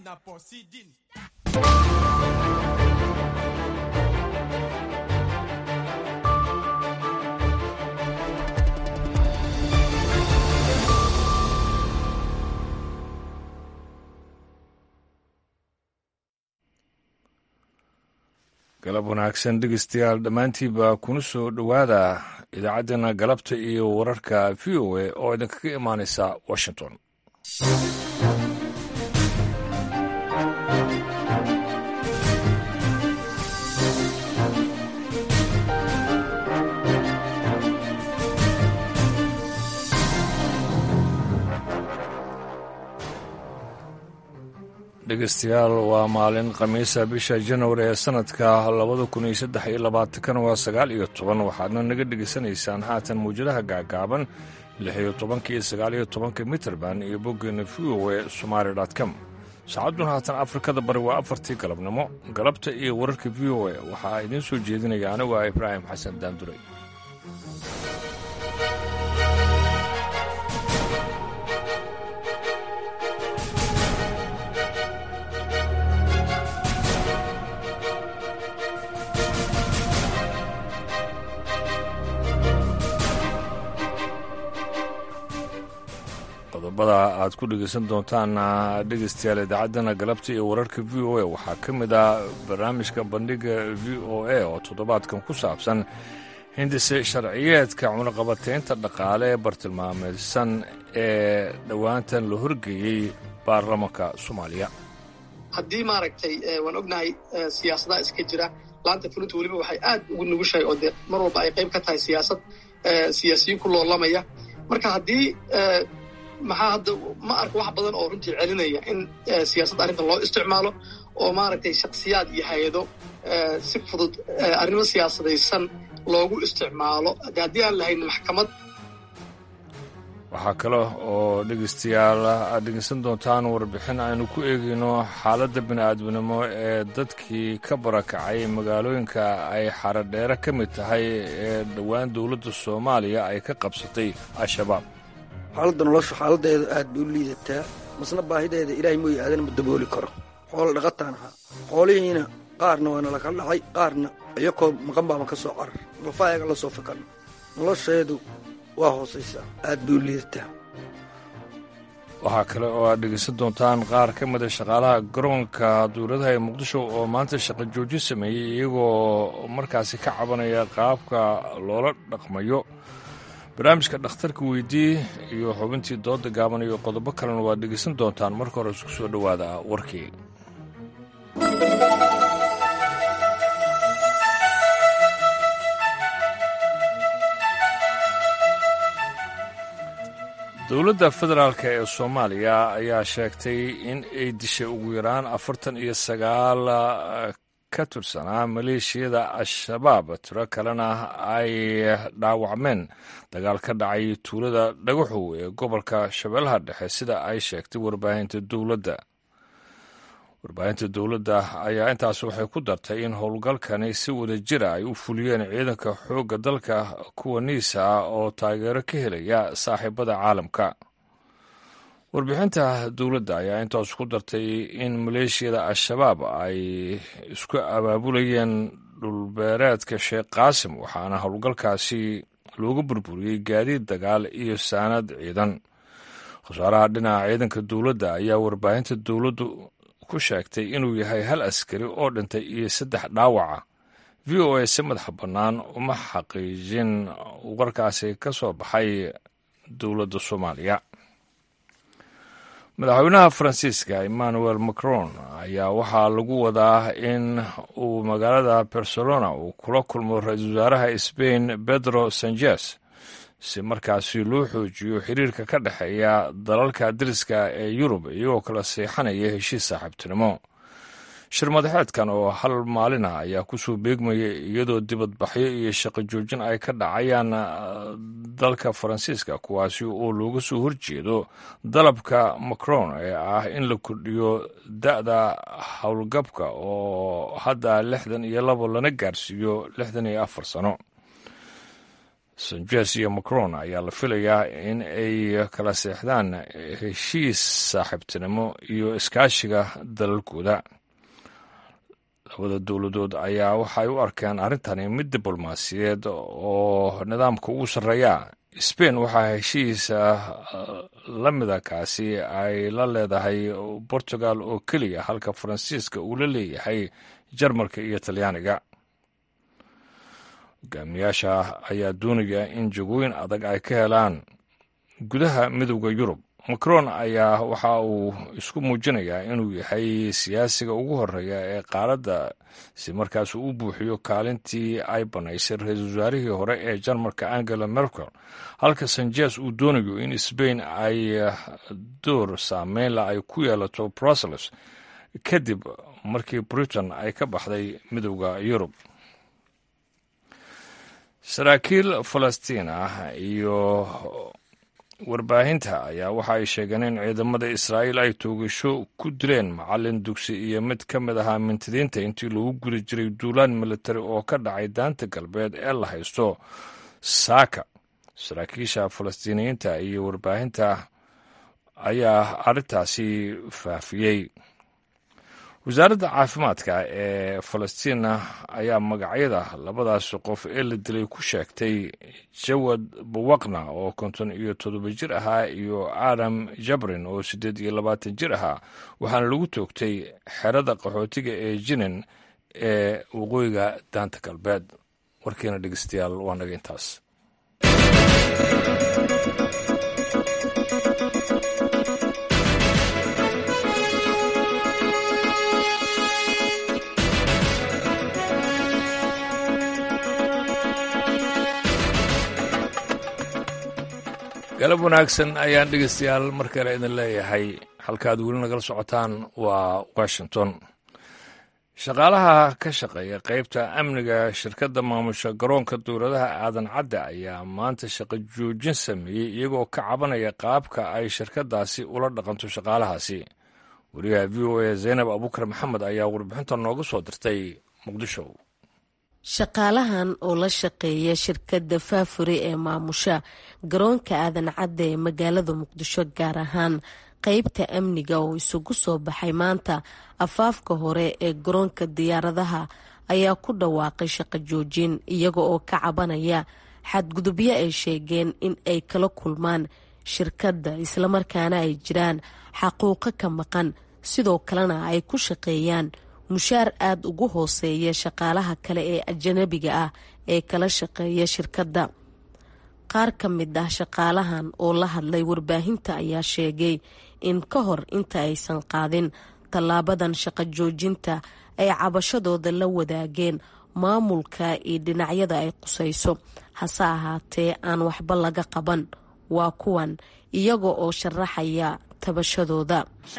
galab wanaagsan dhegeystayaal dhammaantiinba kuna soo dhowaada idaacaddeenna galabta iyo wararka v o a oo idinkaga imaanaysa washington dhegeystayaal waa maalin khamiisa bisha janwari ee sanadka labada kun iyo saddex iyo labaatankana waa sagaal iyo toban waxaadna naga dhegaysanaysaan haatan mawjadaha gaagaaban lix iyo tobanka iyo sagaal iyo tobanka mitrband iyo boggeena v o e somaali com saacadduna haatan afrikada bari waa afartii galabnimo galabta iyo wararka v o e waxaa idiin soo jeedinaya anigu ah ibraahim xasan daanduray qodobada aad ku dhegaysan doontaan dhegaystayaal idaacaddana galabta iyo wararka v o a waxaa ka mid ah barnaamijka bandhiga v o a oo toddobaadkan ku saabsan hindise sharciyeedka cunaqabateynta dhaqaale ee bartilmaameysan ee dhowaantan la horgeeyey baarlamanka soomaaliya haddii maaragtay waan ognahay siyaasadaha iska jira laanta fulinta weliba waxay aad ugu nugushahay oo dee mar walba ay qayb ka tahay siyaasad siyaasiyiin ku loolamaya marka haddii maxaa hadda ma arko wax badan oo runtii celinaya in siyaasadda arrintan loo isticmaalo oo maaragtay shaksiyaad iyo hay-ado si fudud arrimo siyaasadaysan loogu isticmaalo haddii aan lahayn maxkamad waxaa kale oo dhegaystayaal aad dhegeysan doontaan warbixin aynu ku eegayno xaaladda bini'aadminimo ee dadkii ka barakacay magaalooyinka ay xaradheere ka mid tahay ee dhowaan dowladda soomaaliya ay ka qabsatay al-shabaab xaaladda noloshu xaaladeeda aad bay u liidataa masna baahideeda ilaahay mooye aadan ma dabooli karo xoolo dhaqataan ahaa xoolihiina qaarna waana laka dhacay qaarna iyakoo maqan baama ka soo carar lafaayaga la soo fakanno nolosheedu waa hoosaysaa aad bay u liidataa waxaa kale oo aad dhegaysan doontaan qaar ka mida shaqaalaha garoonka dowladaha ee muqdisho oo maanta shaqo joojin sameeyey iyagoo markaasi ka cabanaya qaabka loola dhaqmayo barnaamijka dhakhtarka weydii iyo xubintii dooda gaaban iyo qodobo kalena waad dhegaysan doontaan marka hore isku soo dhowaada warkii dowladda federaalk ee soomaaliya ayaa sheegtay in ay dishay ugu yaraan afartan iyo sagaal ka tirsanaa maleeshiyada al-shabaab tiro kalena ay dhaawacmeen dagaal ka dhacay tuulada dhagaxow ee gobolka shabeellaha dhexe sida ay sheegtay warbaahinta dowladda warbaahinta dowladda ayaa intaas waxay ku dartay in howlgalkani si wada jira ay u fuliyeen ciidanka xoogga dalka kuwa niisa ah oo taageero ka helaya saaxiibada caalamka warbixinta dowladda ayaa intaas ku dartay in maleeshiyada al-shabaab ay isku abaabulayeen dhulbeereedka sheekh qaasim waxaana howlgalkaasi looga burburiyey gaadiid dagaal iyo saanad ciidan khasaaraha dhinaca ciidanka dowladda ayaa warbaahinta dowladdu ku sheegtay inuu yahay hal askari oo dhintay iyo saddex dhaawaca v o a si madaxa bannaan uma xaqiijin warkaasi ka soo baxay dowladda soomaaliya madaxweynaha faransiiska emmanuel macron ayaa waxaa lagu wadaa in uu magaalada barcelona uu kula kulmo ra-iisul wasaaraha sbain pedro sanchez si markaasi loo xoojiyo xiriirka ka dhexeeya dalalka dariska ee yurub iyagoo kala seexanaya heshiis saaxiibtinimo shir madaxeedkan oo hal maalin ah ayaa kusoo beegmaya iyadoo dibadbaxyo iyo shaqo joojin ay ka dhacayaan dalka faransiiska kuwaasi oo looga soo horjeedo dalabka macron ee ah in la kordhiyo da-da howlgabka oo hadda lixdan iyo labo lana gaarsiiyo lixdan iyo afar sano sanjes iyo macron ayaa la filayaa in ay kala seexdaan heshiis saaxiibtinimo iyo iskaashiga dalalkooda labada dowladood ayaa waxay u arkeen arrintani mid diblomaasiyeed oo nidaamka ugu sarreeya sbain waxaa heshiis la mida kaasi ay la leedahay portugal oo keliya halka faransiiska uu la leeyahay jarmalka iyo talyaaniga hogaamiyaasha ayaa doonaya in jagooyin adag ay ka helaan gudaha midowda yurub macron ayaa waxa uu isku muujinayaa inuu yahay siyaasiga ugu horeeya ee qaaradda si markaas uu u buuxiyo kaalintii ay bannaysay ra-iisul wasaarihii hore ee jarmalka angela merkel halka sanjes uu doonayo in sbain ay door saameynla ay ku yeelato brussels kadib markii britain ay ka baxday midowda yurub saraakiil falastiin ah iyo warbaahinta ayaa waxa ay sheegeen in ciidamada israa'iil ay toogasho ku dileen macalin dugsi iyo mid ka mid ahaa mintidiinta intii lagu guri jiray duulaan militari oo ka dhacay daanta galbeed ee la haysto saaka saraakiisha falastiiniyiinta iyo warbaahinta ayaa arrintaasi faafiyey wasaaradda caafimaadka ee falastiina ayaa magacyada labadaas qof ee la dilay ku sheegtay jawad buwaqna oo konton iyo toddoba jir ahaa iyo aadam jabrin oo siddeed iyo labaatan jir ahaa waxaana lagu toogtay xerada qaxootiga ee jinin ee waqooyiga daanta galbeed warkiina dhegeystayaal waa naga intaas galab wanaagsan ayaan dhegeystayaal mar kale idin leeyahay halkaaad weli nagala socotaan waa washington shaqaalaha ka shaqeeya qeybta amniga shirkadda maamusha garoonka dowladaha aadan cadde ayaa maanta shaqo joojin sameeyey iyagoo ka cabanaya qaabka ay shirkaddaasi ula dhaqanto shaqaalahaasi wariyaha v o a zaynab abuukar maxamed ayaa warbixinta nooga soo dirtay muqdisho shaqaalahan oo la shaqeeya shirkadda faafure ee maamusha garoonka aadan cadde ee magaalada muqdisho gaar ahaan qeybta amniga oo isugu soo baxay maanta afaafka hore ee garoonka diyaaradaha ayaa ku dhawaaqay shaqo joojin iyaga oo ka cabanaya xadgudubyo ay sheegeen in ay kala kulmaan shirkadda islamarkaana ay jiraan xaquuqo ka maqan sidoo kalena ay ku shaqeeyaan mushaar aada ugu hooseeya shaqaalaha kale ee ajanabiga ah ee kala shaqeeya shirkadda qaar ka mid ah shaqaalahan oo la hadlay warbaahinta ayaa sheegay in ka hor inta aysan qaadin tallaabadan shaqo joojinta ay cabashadooda la wadaageen maamulka iyo dhinacyada ay qusayso hase ahaatee aan waxba laga qaban waa kuwan iyaga oo sharaxaya tabashadooda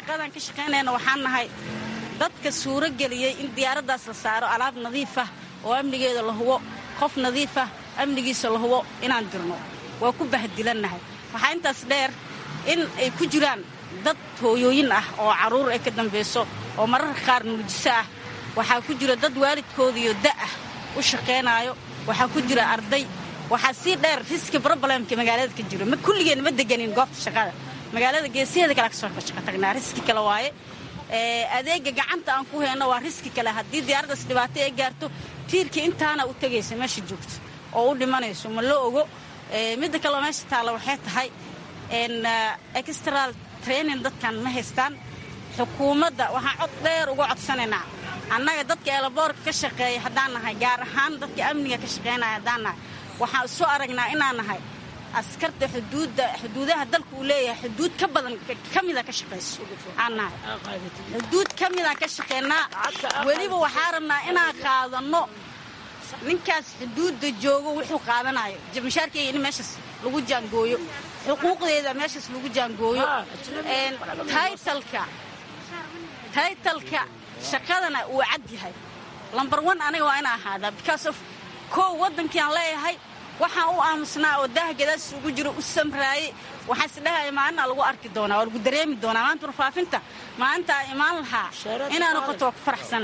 dadka suuro geliyey in diyaaraddaas la saaro alaab nadiif ah oo amnigeeda la hubo qof nadiif ah amnigiisa la hubo inaan dirno waa ku bahdilannahay waxaa intaas dheer in ay ku jiraan dad hooyooyin ah oo carruur ay ka dambayso oo mararka qaar nuujiso ah waxaa ku jira dad waalidkoodiyo da'ah u shaqaynaayo waxaa ku jira arday waxaa sii dheer riski brobalemka magaalada ka jiro ma kulligeen ma deganin goobta shaqada magaalada geesiheeda kale kasoo shaqo tagnaa riski kale waaye adeega gacanta aan ku hayno waa riski kale haddii diyaaraddaas dhibaato ay gaarto tiirkii intaana u tegaysa meesha joogto oo u dhimanayso ma la ogo midda kaleo meesha taalla waxay tahay extral training dadkan ma haystaan xukuumadda waxaan cod dheer uga codsanaynaa annaga dadka eelaboorka ka shaqeeya haddaan nahay gaar ahaan dadka amniga ka shaqaynaya haddaan nahay waxaan soo aragnaa inaan nahay askarta xuduudda xuduudaha dalka uu leeyahay xuduud ka badan ka mida ka shaqayso aan nahay xuduud ka midaan ka shaqaynaa weliba waxaa rabnaa inaan qaadanno ninkaas xuduudda joogo wuxuu qaadanayo mashaarkeyga in meeshaas lagu jaangooyo xuquuqdeeda meeshaas lagu jaangooyo taytalka taytalka shaqadana uu cad yahay lambar one aniga waa ina ahaadaa because of kow waddankiiaan leeyahay waxaan u aamusnaa oo daah gadaas ugu jiro u samraayey waxaa isdhahaya maalina lagu arki doonaa waa lagu dareemi doonaa maanta warfaafinta maalintaa imaan lahaa inaa noqoto waa ku faraxsana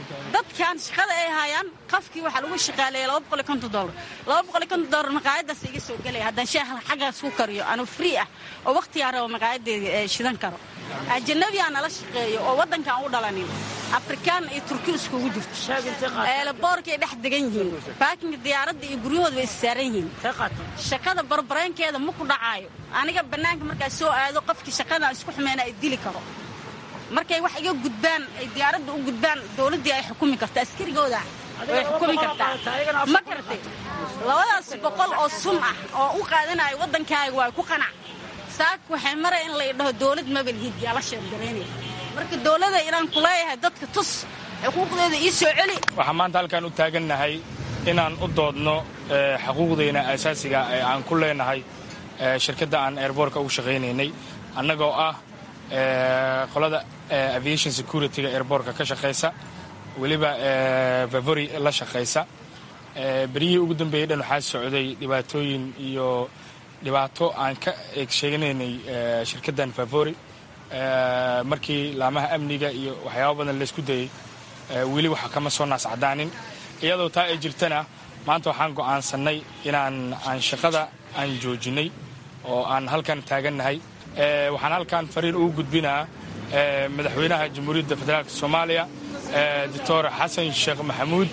dadkan shaqada ay hayaan qafkii waxaa lagu shaqaaleeya laba boqol iyo konton dollar laba boqol iyo konton dollar maqaayadaas iga soo gelaya haddaan shaah xaggaas ku kariyo anuu free ah oo wakhtigaa rabo maqaayadeeda shidan karo ajanabiyaa nala shaqeeyo oo waddankaan u dhalanin afrikaan iyo turki iskugu jirto eelaboorkay dhex degan yihiin baakinka diyaaradda iyo guryahooda way issaaran yihiin shaqada barbareenkeeda ma ku dhacaayo aniga bannaanka markaa soo aado qofkii shaqadan isku xumeena ay dili karo markay wax iga gudbaan ay diyaaradda u gudbaan dowladdii ay xukumi kartaa askarigooda way xukumi kartaa ma garatay labadaas boqol oo sun ah oo u qaadanayo waddankaaga waa ku qanac saak waxay maraya in lay dhaho dowlad mabalhiid yaa la sheergaraynaya marka dowladda inaan ku leeyahay dadka tus xuquuqdeeda ii soo celi waxaan maanta halkaan u taagannahay inaan u doodno xuquuqdayna asaasiga ee aan ku leenahay shirkadda aan airboortka ugu shaqaynaynay annagoo ah qolada aviation securityga airboortka ka shaqaysa weliba vavory la shaqaysa beryihii ugu dambeeyey dhan waxaa socday dhibaatooyin iyo dhibaato aan ka eeg sheeganaynay shirkaddan favori markii laamaha amniga iyo waxyaaba badan laysku dayey weli waxa kama soo naas cadaanin iyadoo taa ay jirtana maanta waxaan go'aansannay inaan aan shaqada aan joojinnay oo aan halkan taagannahay waxaan halkan fariin ugu gudbinaa madaxweynaha jamhuuriyadda federaalk soomaaliya doctor xasan sheekh maxamuud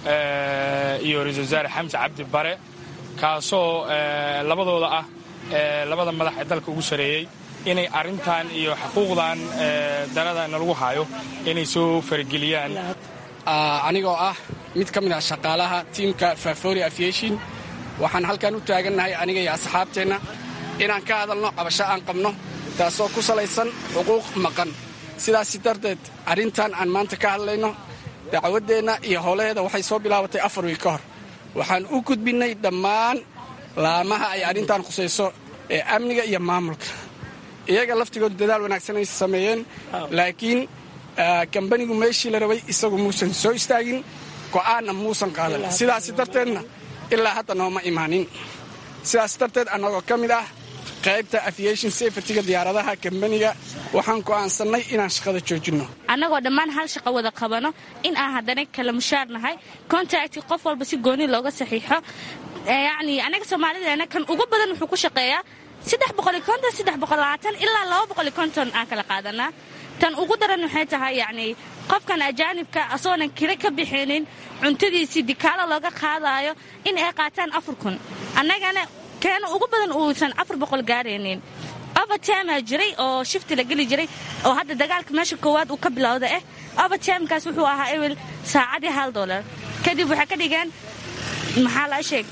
iyo ra-isul wasaare xamse cabdi bare kaasoo labadooda ah labada madax ee dalka ugu sareeyey inay arrintan iyo xuquuqdan darada nalagu haayo inay soo farageliyaan anigoo ah mid ka mid ah shaqaalaha tiimka favori aviation waxaan halkan u taagannahay aniga iyo asxaabteenna inaan ka hadalno cabasho aan qabno taasoo ku salaysan xuquuq maqan sidaasi darteed arrintan aan maanta ka hadlayno dacwaddeenna iyo howlaheeda waxay soo bilaabatay afar wiil ka hor waxaan u gudbinnay dhammaan laamaha ay arrintan khusayso ee amniga iyo maamulka iyaga laftigoodu dadaal wanaagsan ay sameeyeen laakiin kambanigu meeshii la rabay isagu muusan soo istaagin go'aanna muusan qaadan sidaas darteedna ilaa hadda nooma imaanin sidaas darteed annagoo ka mid ah qaybta aviation safetyga diyaaradaha kambaniga waxaan go'aansannay inaan shaqada joojinno annagoo dhammaan hal shaqo wada qabano in aan haddana kala mushaar nahay contacti qof walba si gooni looga saxiixo yacni annaga soomaalideena kan ugu badan wuxuu ku shaqeeyaa saddex boqoli konton saddex boqol labaatan ilaa laba boqoli konton aan kala qaadanaa tan ugu daran waxay tahay yacni qofkan ajaanibka asagoonan kira ka bixinin cuntadiisii dikaalo looga qaadaayo in ay qaataan afar kun annagana keena ugu badan uusan afar boqol gaaraynin overtimaa jiray oo shifti la geli jiray oo hadda dagaalka meesha koowaad uu ka bilowda ah overtimekaas wuxuu ahaa ewel saacadii hal dolar kadib waxay ka dhigeen maxaa la sheeg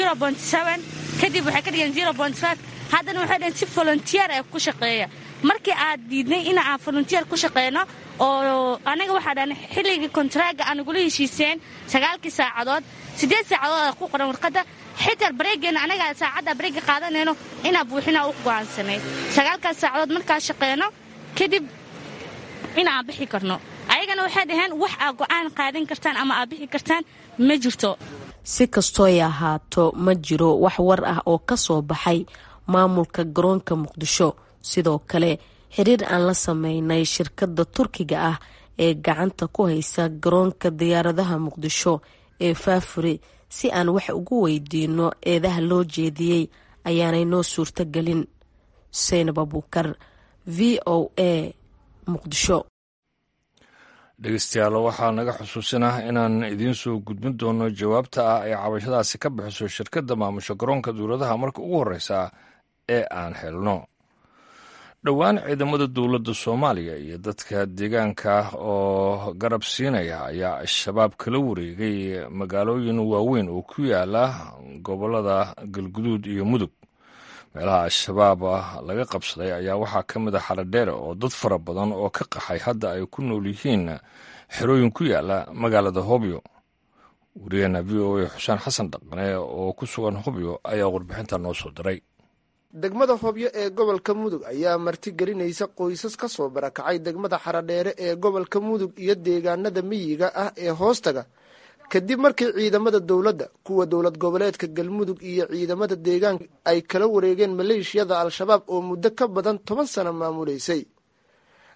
kadib waxay ka dhigeen haddana waxay dhaheen si volunteer ee ku shaqeeya markii aad diidnay in aan volunteer ku shaqeyno oo anaga waxaa dhahan xilligii kontraaga aan nagula heshiiseen sagaalkii saacadood siddeed saacadood ku qoran warqadda xitaa bareegeena anaga saacadda bareega qaadanayno inaa buuxinaa u go'aansanay sagaalkaas saacadood markaa shaqeyno kadib in aan bixi karno ayagana waxay dhaheen wax aad go'aan qaadan kartaan ama aad bixi kartaan ma jirto si kastooy ahaato ma jiro wax war ah oo ka soo baxay maamulka garoonka muqdisho sidoo kale xiriir aan la sameynay shirkadda turkiga ah ee gacanta ku haysa garoonka diyaaradaha muqdisho ee faafuri si aan wax ugu weydiino eedaha loo jeediyey ayaanay noo suurto gelin seynab abuukar v o a muqdisho dhegeystayaal waxaa naga xusuusinah inaan idiin soo gudbin doono jawaabta ah ay cabashadaasi ka bixiso shirkadda maamusha garoonka dowladaha marka ugu horreysa ee aan helno dhowaan ciidamada dowladda soomaaliya iyo dadka deegaanka oo garab siinaya ayaa al-shabaab kala wareegay magaalooyin waaweyn oo ku yaala gobollada galguduud iyo mudug meelaha al-shabaab laga qabsaday ayaa waxaa ka mid a xaladheere oo dad fara badan oo ka qaxay hadda ay ku nool yihiin xerooyin ku yaala magaalada hobyo wariyaheena v o a xuseen xasan dhaqane oo ku sugan hobyo ayaa warbixinta noo soo diray degmada hobyo ee gobolka mudug ayaa martigelinaysa qoysas ka soo barakacay degmada xaradheere ee gobolka mudug iyo deegaanada miyiga ah ee hoostaga kadib markii ciidamada dowladda kuwa dowlad goboleedka galmudug iyo ciidamada deegaanka ay kala wareegeen maleeshiyada al-shabaab oo muddo ka badan toban sano maamuleysay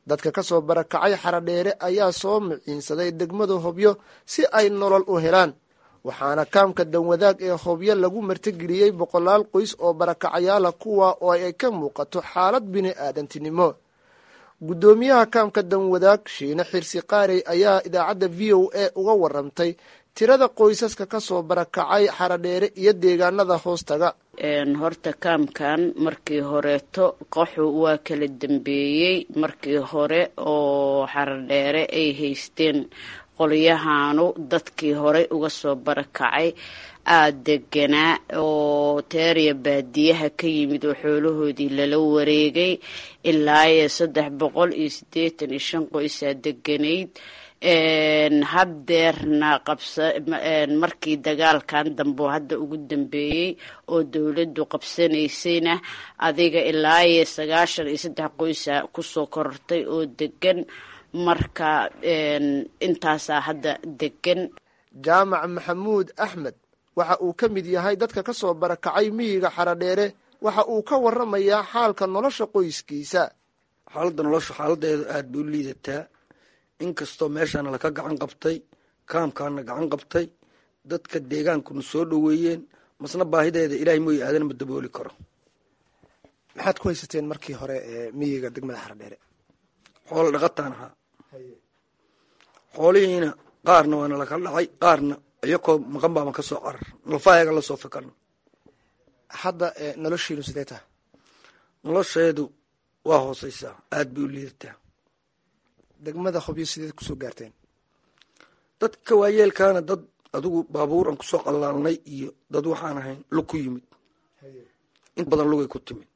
dadka ka soo barakacay xaradheere ayaa soo miciinsaday degmada hobyo si ay nolol u helaan waxaana kaamka danwadaag ee hobyo lagu martigeliyey boqolaal qoys oo barakacayaala kuwa oo ay ka muuqato xaalad bini aadantinimo guddoomiyaha kaamka danwadaag shiine xirsi qaarey ayaa idaacadda v o a uga waramtay tirada qoysaska ka soo barakacay xaradheere iyo deegaanada hoostaga horta kaamkan markii horeeto qaxu waa kala dambeeyey markii hore oo xaradheere ay haysteen qolyahaanu dadkii horey uga soo barakacay aada deganaa oo teeriya baadiyaha ka yimid oo xoolahoodii lala wareegay ilaa iyo saddex boqol iyo siddeetan iyo shan qoysaa deganayd haddeerna qabsa markii dagaalkan dambe oo hadda ugu dambeeyey oo dowladdu qabsanaysayna adiga ilaa iyo sagaashan iyo saddex qoysa kusoo korortay oo degan marka intaasaa hadda degan jaamac maxamuud axmed waxa uu ka mid yahay dadka ka soo barakacay miyiga xaradheere waxa uu ka waramayaa xaalka nolosha qoyskiisa xaaladda nolosha xaaladeeda aada bay u liidataa inkastoo meeshaana laka gacan qabtay kaamkaana gacan qabtay dadka deegaankuna soo dhoweeyeen masna baahideeda ilaahay mooye aadan ma dabooli karo maxaad ku haysateen markii hore ee miyiga degmada xaradheere xoolo dhaqataan ahaa xoolihiina qaarna waana laka dhacay qaarna iyakoo maqan baaban ka soo carar nalfaayaga la soo fikano hadda noloshiinu sidee taha nolosheedu waa hooseysaa aada bay u liidataa degmada hobyo sideed kusoo gaarteen dadka waayeelkaana dad adigu baabuur aan kusoo qallaalnay iyo dad waxaan ahayn lug ku yimid inta badan lugay ku timid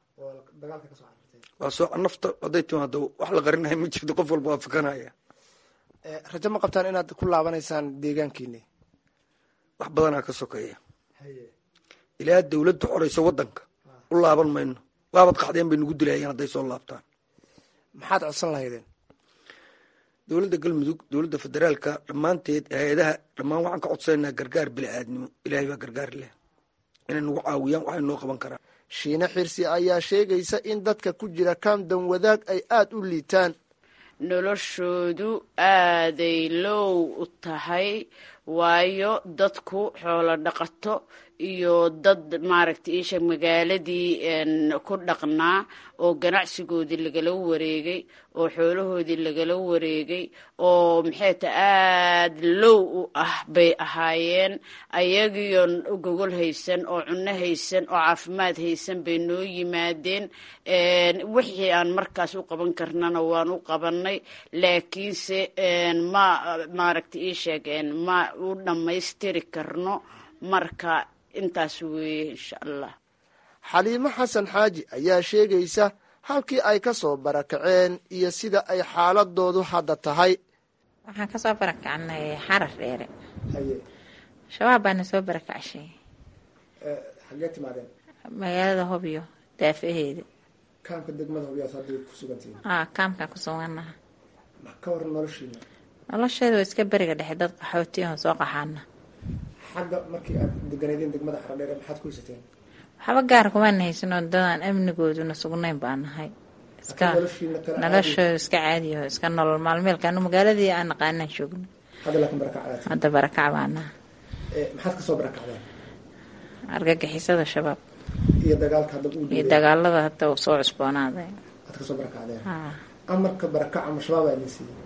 waa soo nafta hadday timaado wax la qarinahay ma jirto qof walba waa fikanaya rajo ma qabtaan inaad ku laabanaysaan deegaankiini wax badanaa ka sokeeya ilaa dawladda xoreysa waddanka u laaban mayno waabad qaxdeen bay nagu dilayeen hadday soo laabtaan maxaad codsan lahaydeen dowladda galmudug dowladda federaalka dhammaanteed hay-adaha dhammaan waxaan ka codsananaa gargaar bili-aadnimo ilaahay baa gargaar leh inay nagu caawiyaan waxay noo qaban karaan shiine xirsi ayaa sheegaysa in dadka ku jira kaam danwadaag ay aada u liitaan noloshoodu aaday low u tahay waayo dadku xoolo dhaqato iyo dad maaragtay iisha magaaladii ku dhaqnaa oo ganacsigoodii lagala wareegay oo xoolahoodii lagala wareegay oo maxay ta aada low u ah bay ahaayeen ayagiioo gogol haysan oo cunno haysan oo caafimaad haysan bay noo yimaadeen wixii aan markaas u qaban karnana waan u qabanay laakiinse ma maaragtay ii sheegeen ma u dhammaystiri karno marka intaas weeye insha allah xaliimo xasan xaaji ayaa sheegaysa halkii ay ka soo barakaceen iyo sida ay xaaladoodu hadda tahay waxaan kasoo barakacnay xarar dheere shabaab baana soo barakacshay xagee timaadeen magaalada hobyo daafaheeda kaamka degmada hobyaas hadday ku sugantihiin a kaamkaan ku suganaha ka waran noloshiina nolosheeda waa iska beriga dhexe dad qaxootiyahan soo qaxaana xagga markii aad deganeedeen degmada xaradheere maxaad ku haysateen waxba gaar kumaan haysanoo dadaan amnigooduna sugnayn baa nahay iska noloshooda iska caadiyaho iska nolol maalmeelkaanu magaaladii aan naqaanaan joogno hadda laakiin barakac hadda barakac baa naha maxaad kasoo barakacdeen argagixisada shabaab iyo dagaalka hadda uu iyo dagaalada hadda uu soo cusboonaaday aad kasoo barakacdeen amarka barakaca ma shabaab aa idin siiyey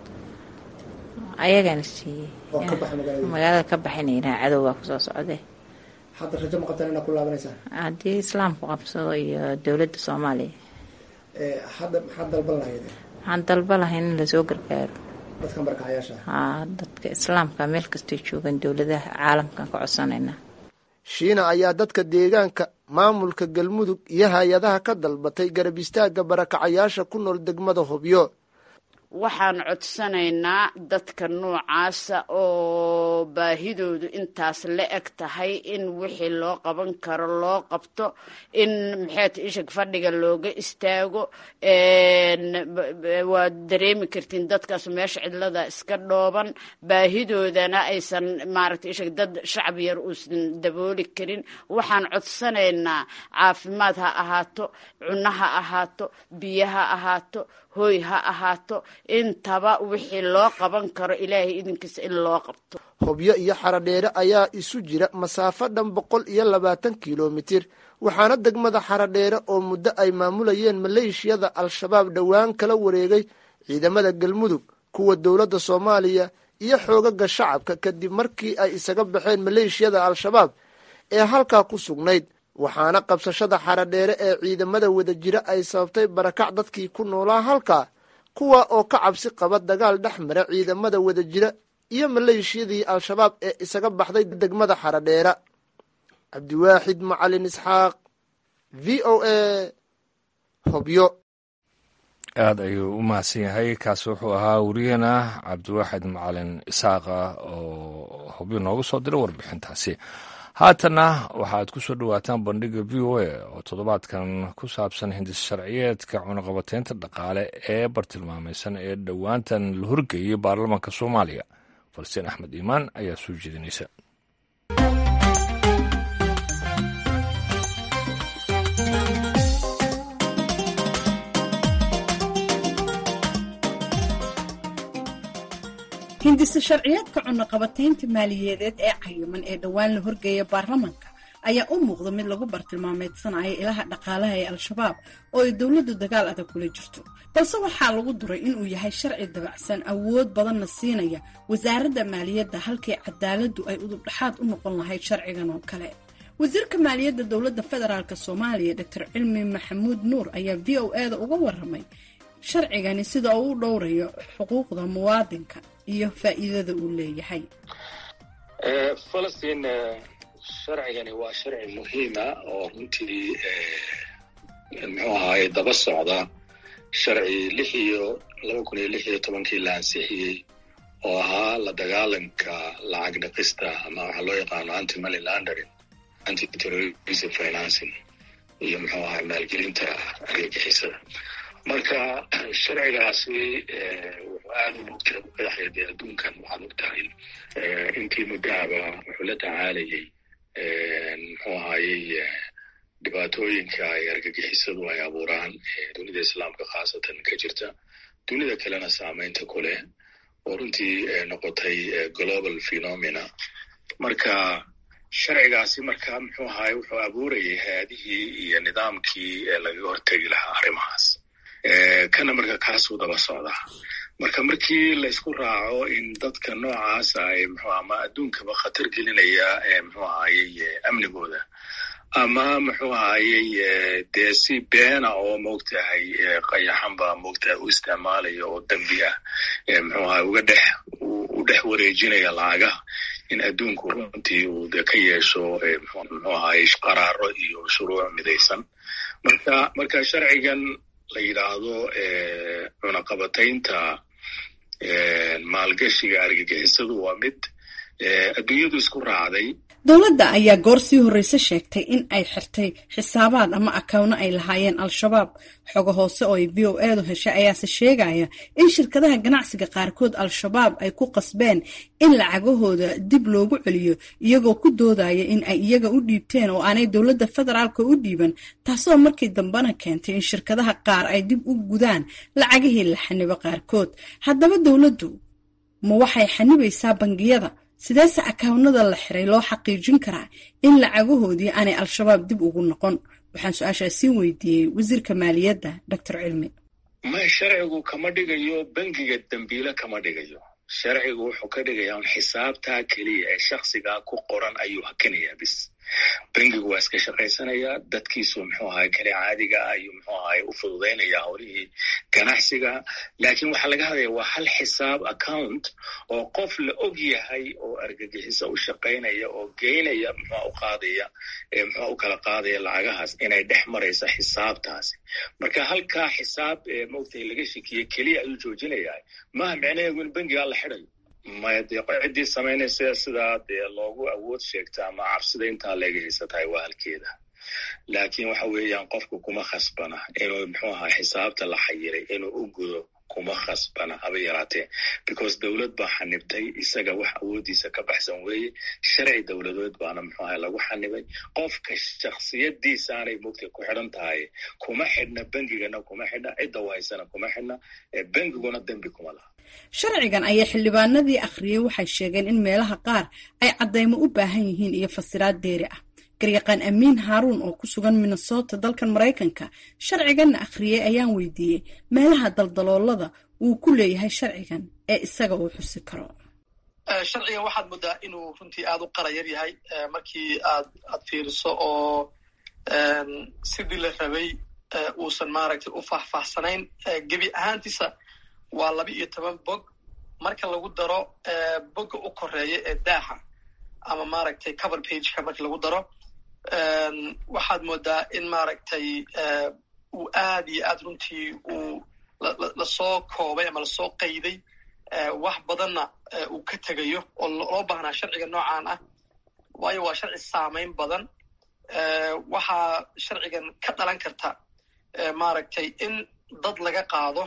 ayagana siiyey oo ka baxa magaalada magaalada ka baxayna yidhaha cadow baa kusoo socdee hadda rajo ma qabtaan inaad ku laabanaysaan haddii islaamku qabsado iyo dowladda soomaaliya hadda maxaad dalban lahaydeen waxaan dalba lahayn in lasoo gargaaro dadkan barakacayaasha haa dadka islaamka meel kastay joogaan dowladaha caalamkan ka codsanayna shiina ayaa dadka deegaanka maamulka galmudug iyo hay-adaha ka dalbatay garab istaagga barakacayaasha ku nool degmada hobyo waxaan codsanaynaa dadka noocaasa oo baahidoodu intaas la eg tahay in wixii loo qaban karo loo qabto in maxayta ishag fadhiga looga istaago waad dareemi kartiin dadkaas meesha cidlada iska dhooban baahidoodana aysan maaragta ishag dad shacab yar uusan dabooli karin waxaan codsanaynaa caafimaad ha ahaato cunno ha ahaato biyo ha ahaato hooy ha ahaato intaba wixii loo qaban karo ilaahay idinkiisa in loo qabto hobyo iyo xaradheere ayaa isu jira masaafo dhan boqol iyo labaatan kilomitir waxaana degmada xaradheere oo muddo ay maamulayeen maleeshiyada al-shabaab dhowaan kala wareegay ciidamada galmudug kuwa dowladda soomaaliya iyo xoogaga shacabka kadib markii ay isaga baxeen maleeshiyada al-shabaab ee halkaa ku sugnayd waxaana qabsashada xaradheere ee ciidamada wadajira ay sababtay barakac dadkii ku noolaa halkaa kuwa oo ka cabsi qaba dagaal dhex mara ciidamada wadajira iyo maleeshiyadii al-shabaab ee isaga baxday degmada xaradheera cabdiwaaxid macalin isxaaq v o a hobyo aada ayuu u mahadsan yahay kaasi wuxuu ahaa wariyeena cabdiwaaxid macalin isaaqa oo hobyo noogu soo diray warbixintaasi haatanna waxaad ku soo dhowaataan bandhiga v o a oo toddobaadkan ku saabsan hindis sharciyeedka cunaqabateynta dhaqaale ee bartilmaamaysan ee dhowaantan la horgeeyey baarlamaanka soomaaliya falastiin axmed iimaan ayaa soo jeedinaysa hindisa sharciyeedka cunaqabateynta maaliyadeed ee cayiman ee dhowaan la horgeeya baarlamanka ayaa u muuqda mid lagu bartilmaameedsanayo ilaha dhaqaalaha ee al-shabaab oo ay dowladdu dagaal adag kula jirto balse waxaa lagu duray inuu yahay sharci dabacsan awood badanna siinaya wasaaradda maaliyadda halkii cadaaladdu ay udubdhaxaad u noqon lahayd sharcigan oo kale wasiirka maaliyadda dowladda federaalk soomaaliya doctor cilmi maxamuud nuur ayaa v o e da uga waramay sharcigani sida uu u dhowrayo xuquuqda muwaadinka iyo faa'iidada uu leeyahay falastiin sharcigani waa sharci muhiima oo runtii muxuu ahaaye daba socda sharci lix iyo laba kun iyo lix iyo tobankii la ansixiyey oo ahaa la dagaalanka lacag dhaqista ama waxaa loo yaqaano anti money laundering anti terrorism financing iyo muxuu ahay maalgelinta argagixisada marka sharcigaasi wuxuu aada u mugtira ku qadaxaya dee adduunkan waxaad og tahay intii muddaaba wuxuu la tacaalayay muxuu ahayey dhibaatooyinka ay argagixisadu ay abuuraan dunida islaamka khaasatan ka jirta dunida kalena saameynta ku leh oo runtii noqotay global phenomena marka sharcigaasi marka muxuu ahaye wuxuu abuurayay hay-adihii iyo nidaamkii lagaga hortegi lahaa arrimahaas kana marka kaasuu daba socdaa marka markii laysku raaco in dadka noocaasa ay mxuu ama adduunkaba khatar gelinaya muxuu ahayey amnigooda ama muxuu ahayey dee si beena oo moogtahay qayaxanba moogtahay u isticmaalaya oo dembi ah muxuu ahay uga dhex u dhex wareejinaya lacagaha in adduunku runtii uu de ka yeesho muxuu ahayey qaraaro iyo shuruuc midaysan marka marka sharcigan la yidhaahdo cunaqabataynta maalgashiga argagixisadu waa mid adduunyadu isku raacday dowladda ayaa goor sii horreyse sheegtay in ay xirtay xisaabaad ama akawno ay lahaayeen al-shabaab xogo hoose oo ay v o edu heshay ayaase sheegaya in shirkadaha ganacsiga qaarkood al-shabaab ay ku qasbeen in lacagahooda dib loogu celiyo iyagoo ku doodaya in ay iyaga u dhiibteen oo aanay dowladda federaalka u dhiiban taasoo markii dambena keentay in shirkadaha qaar ay dib u gudaan lacagihii la xanibo qaarkood haddaba dowladdu ma waxay xanibaysaa bangiyada sideese akawnada la xiray loo xaqiijin karaa in lacagahoodii aanay al-shabaab dib ugu noqon waxaan su-aashaa sii weydiiyey wasiirka maaliyadda doctor cilmi ma sharcigu kama dhigayo bangiga dembiile kama dhigayo sharcigu wuxuu ka dhigayaa un xisaabtaa keliya ee shaksigaa ku qoran ayuu hakinayaa bis bangigu waa iska shaqaysanayaa dadkiisu muxuu ahay kale caadiga ah ayuu muxuu ahay u fududaynaya howlihii ganacsiga laakiin waxaa laga hadlaya waa hal xisaab account oo qof la og yahay oo argagixiso u shaqaynaya oo geynaya muxua u qaadaya muxua u kala qaadaya lacagahaas inay dhex maraysa xisaabtaasi marka halkaa xisaab maogtahay laga shekiyey keliya ayuu joojinayaa maaha micnaheedu in bangigaa la xidayo maya dee ciddii samaynaysa sidaa dee loogu awood sheegta ama cabsida intaa leega haysatahay waa halkeeda laakiin waxa weeyaan qofku kuma khasbana inuu muxuu ahaa xisaabta la xayiray inuu u gudo kuma khasbana haba yaraatee because dowlad baa xanibtay isaga wax awoodiisa ka baxsan weeye sharci dowladeed baana muxuu ahay lagu xanibay qofka shaksiyadiisaanay mugtay ku xidhan tahay kuma xidhna bengigana kuma xidhna cidda wahaysana kuma xidhna bengiguna dembi kuma laha sharcigan ayaa xildhibaanadii akhriyey waxay sheegeen in meelaha qaar ay caddaymo u baahan yihiin iyo fasiraad deeri ah garyaqaan amiin haaruun oo ku sugan minnesota dalkan maraykanka sharciganna akhriyey ayaan weydiiyey meelaha daldaloolada uu ku leeyahay sharcigan ee isaga uu xusi karo sharcigan waxaad moodaa inuu runtii aada u qarayar yahay markii aad aad fiiriso oo sidii la rabay uusan maaragtay u faahfaahsanayn gebi ahaantiisa waa laba iyo toban bog marka lagu daro bogga u koreeya ee daaha ama maaragtay cover pageka marka lagu daro waxaad moodaa in maaragtay uu aad iyo aad runtii uu lasoo koobay ama lasoo qayday wax badanna uu ka tegayo oo loo baahnaa sharciga noocan ah waayo waa sharci saamayn badan waxaa sharcigan ka dhalan karta maaragtay in dad laga qaado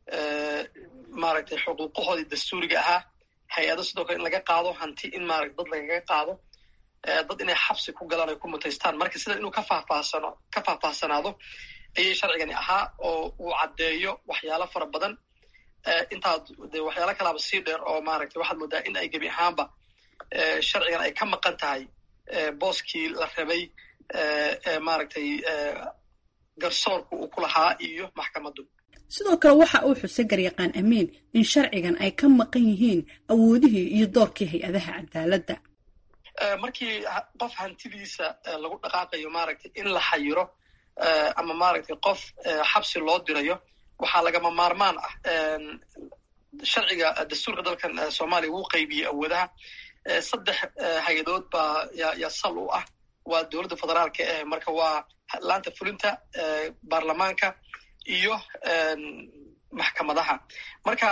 maaragtay xuquuqahoodii dastuuriga ahaa hay-ado sidoo kale in laga qaado hanti in maarata dad lagaga qaado dad inay xabsi ku galaan ay ku mutaystaan marka sida inuu ka faahfaahsano ka faahfaahsanaado ayay sharcigani ahaa oo uu caddeeyo waxyaalo fara badan intaad de waxyaalo kalaaba sii dheer oo maaragtay waxaad moodaa in ay gebi ahaanba sharcigan ay ka maqan tahay booskii la rabay maaragtay garsoorku uu ku lahaa iyo maxkamaddu sidoo kale waxa uu xusay garyaqaan amiin in sharcigan ay ka maqan yihiin awoodihii iyo doorkii hay-adaha cadaaladda markii qof hantidiisa lagu dhaqaaqayo maaragtay in la xayiro ama maaragtay qof xabsi loo dirayo waxaa lagama maarmaan ah sharciga dastuurka dalkan soomaaliya wuu qaybiyey awoodaha saddex hay-adood baa yaa sal u ah waa dowladda federaalka eh marka waa laanta fulinta baarlamaanka iyo maxkamadaha marka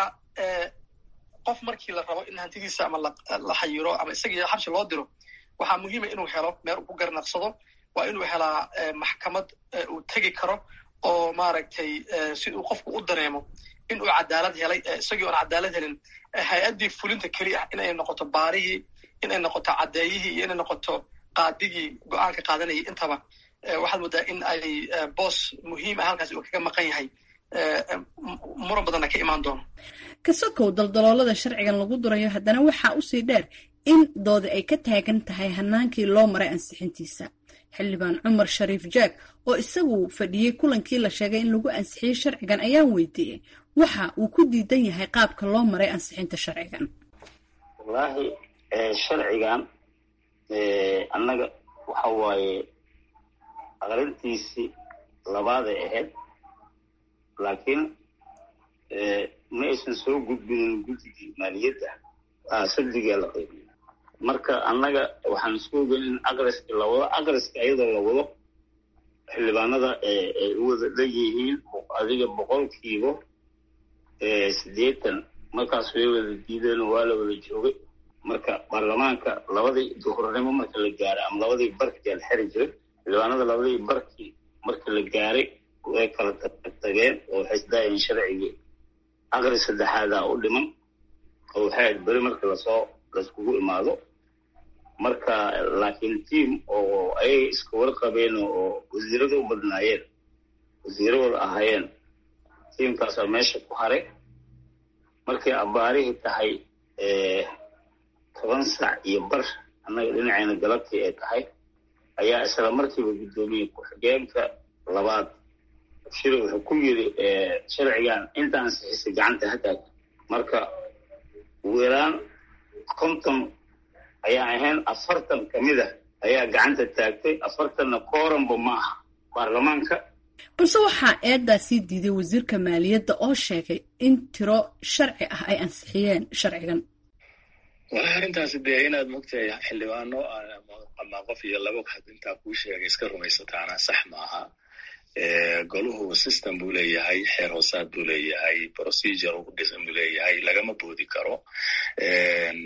qof markii la rabo in hantidiisa ama la xayiro ama isagii xabsi loo diro waxaa muhiima inuu helo meel uu ku garnaqsado waa inuu helaa maxkamad uu tegi karo oo maaragtay si uu qofku u dareemo in uu cadaalad helay isagii oon cadaalad helin hay-addii fulinta keli ah inay noqoto baarihii inay noqoto caddeeyihii iyo inay noqoto qaadigii go-aanka qaadanayay intaba waxaad moodaa in ay boos muhiim ah halkaas uu kaga maqan yahay muran badanna ka imaan doono kasokow daldaloolada sharcigan lagu durayo haddana waxaa usii dheer in doodi ay ka taagan tahay hanaankii loo maray ansixintiisa xildhibaan cumar shariif jaag oo isagu fadhiyey kulankii la sheegay in lagu ansixiyey sharcigan ayaan weydiiyey waxa uu ku diidan yahay qaabka loo maray ansixinta sharcigan wallaahi sharcigan annaga waxa waaye aqrintiisii labaaday ahayd laakiin ma aysan soo gudbinin guddigii maaliyadda saddigaa la qaybiyo marka annaga waxaan isku ogeyn in aqriska la wado aqriska iyadoo la wado xildhibaanada ay u wada dhanyihiin adiga boqolkiiba siddeetan markaas way wada diideen oo waa la wada joogay marka baarlamaanka labadii duhurnimo marka la gaaray ama labadii barkii la xiri jiray xildhibaanada labadii barkii marka la gaaray way kala tagtageen oo waxay isdaayeen sharcigii aqri saddexaadaa u dhiman oo waxay ahayd beri marka lasoo laiskugu imaado marka laakiin tiam oo ayay iska warqabeen oo wasiirada u badnaayeen wasiiradooda ahaayeen tiamkaasaa meesha ku haray markay abbaarihii tahay toban sac iyo bar annaga dhinacayna galabtii ay tahay ayaa isla markiiba guddoomiye ku-xigeenka labaad shiri wuxuu ku yiri sharcigan inta ansixisay gacanta hataag marka ugu yaraan konton ayaa ahayn afartan ka mid a ayaa gacanta taagtay afartanna kooranba ma aha baarlamaanka balse waxaa eedaa sii diiday wasiirka maaliyadda oo sheegay in tiro sharci ah ay ansixiyeen sharcigan walahi arrintaasi dee inaad mogtahay xildhibaano ama qof iyo laba had intaa kuu sheegay iska rumaysataana sax maaha goluhu system buu leeyahay xeer hoosaad buu leeyahay procedure ugu dhisan buu leeyahay lagama boodi karo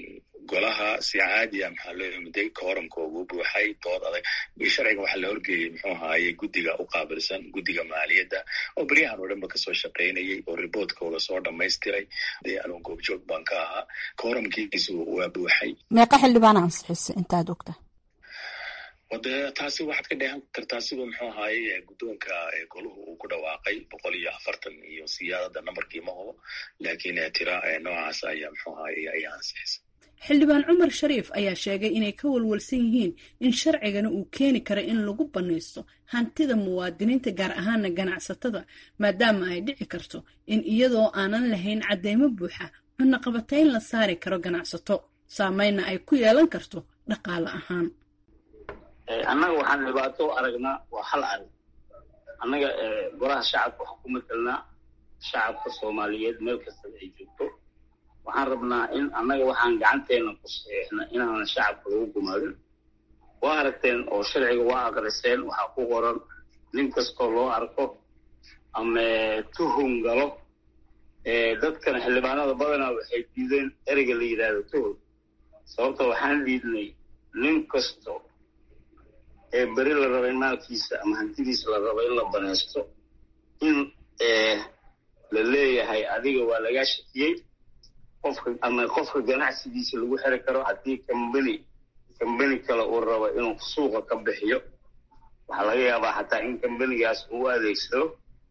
golaha si caadiya maxaa loo yimiday kooramkoogu buuxay dood adag sharciga waxaa la horgeeyey muxuu ahaaye guddiga u qaabilsan guddiga maaliyadda oo beryahan oo dhan ba kasoo shaqaynayay oo riboortkooda soo dhamaystiray dee anuun goobjoog baan ka ahaa kooramkiisu waa buuxay meeqa xildhibaana ansixisay intaad ogta wade taasi waxaad ka dheehan kartaa siduu muxuu ahaaye guddoonka goluhu uu ku dhawaaqay boqol iyo afartan iyo siyaadada nambarkii ma hubo laakiin tira noocaas ayaa muxuu ahaaye ayaa ansixisay xildhibaan cumar shariif ayaa sheegay inay ka walwalsan yihiin in sharcigana uu keeni karo in lagu bannaysto hantida muwaadiniinta gaar ahaana ganacsatada maadaama ay dhici karto in iyadoo aanan lahayn cadeymo buuxa cunaqabatayn la saari karo ganacsato saameynna ay ku yeelan karto dhaqaale ahaan annaga waxaan dhibaato u aragnaa waa hal arag annaga golaha shacabka waxaan ku matelnaa shacabka soomaaliyeed meel kastaba ay joogto waxaan rabnaa in annaga waxaan gacanteena ku saxiixna inaanan shacabka lagu gumaadin waa aragteen oo sharciga waa aqriseen waxaa ku qoran nin kastoo loo arko ama tuhum galo dadkana xildhibaanada badanaa waxay diideen ereyga la yidhaahdo tuhum sababta waxaan diidnay nin kasto ee beri la raba in maalkiisa ama hantidiisa la rabo in la banaysto in la leeyahay adiga waa lagaa shakiyey qofka ama qofka ganacsigiisa lagu xiri karo haddii kambani kambani kale uu rabo inuu suuqa ka bixiyo waxaa laga yaabaa xataa in kambanigaas uu adeegsado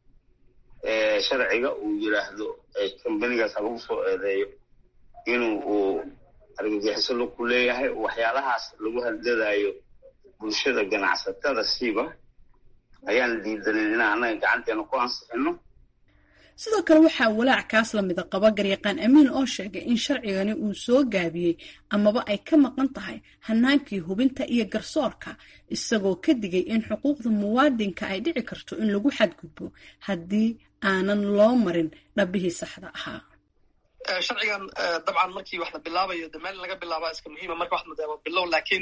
sharciga uu yidhaahdo kambanigaas ha lagu soo eedeeyo inuu uu argagixiso laku leeyahay waxyaalahaas lagu hadladaayo bulshada ganacsatada siiba ayaan diidanin inaan annaga gacanteena ku ansixino sidoo kale waxaa walaac kaas lamida qaba garyaqaan amiin oo sheegay in sharcigani uu soo gaabiyey amaba ay ka maqan tahay hanaankii hubinta iyo garsoorka isagoo ka digay in xuquuqda muwaadinka ay dhici karto in lagu xadgudbo haddii aanan loo marin dhabihii saxda ahaa sharcigan dabcan markii wax la bilaabayo de meel laga bilaabaa iska muhiima marka wax madaama bilow laakiin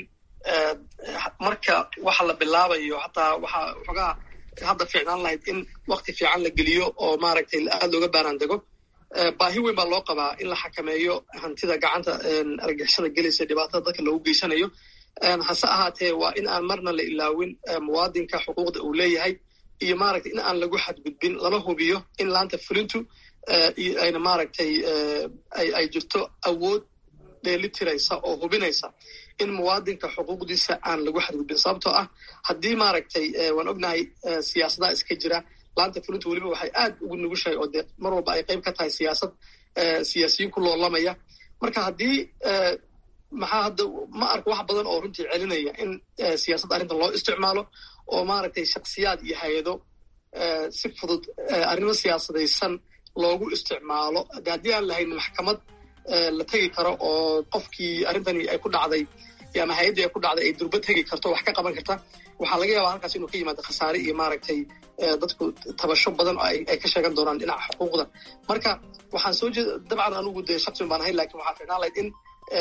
marka waxa la bilaabayo hataa waxaa xogaa hadda fiicnaan lahayd in wakti fiican la geliyo oo maaragtay aad looga baaraan dego baahi weyn baa loo qabaa in la xakameeyo hantida gacanta argixisada gelaysa dhibaatada dadka loogu geysanayo hase ahaatee waa in aan marna la ilaawin muwaadinka xuquuqda uu leeyahay iyo maaragtay in aan lagu xadgudbin lana hubiyo in laanta fulintu ayna maaragtay ay jirto awood dheelitiraysa oo hubinaysa in muwaadinka xuquuqdiisa aan lagu xadgudbin sababtoo ah haddii maaragtay waan ognahay siyaasadaha iska jira laanta fulinta weliba waxay aad ugu nugushahay oo dee mar walba ay qayb ka tahay siyaasad siyaasiyiin ku loolamaya marka haddii maxaa hadda ma arko wax badan oo runtii celinaya in siyaasadda arrintan loo isticmaalo oo maaragtay shaksiyaad iyo hay-ado si fudud arrimo siyaasadaysan loogu isticmaalo haddii aan lahayn maxkamad la tegi karo oo qofkii arrintani ay ku dhacday ama hay-addii ay ku dhacday ay durba tegi karto wax ka qaban karta waxaa laga yaabaa halkaas inuu ka yimaado khasaare iyo maaragtay dadku tabasho badan oo ay ka sheegan doonaan dhinaca xuquuqda marka waxaan soo jeeda dabcan anugu dee shaqsiun baan ahay lakin waxaa fiicnaan lahayd in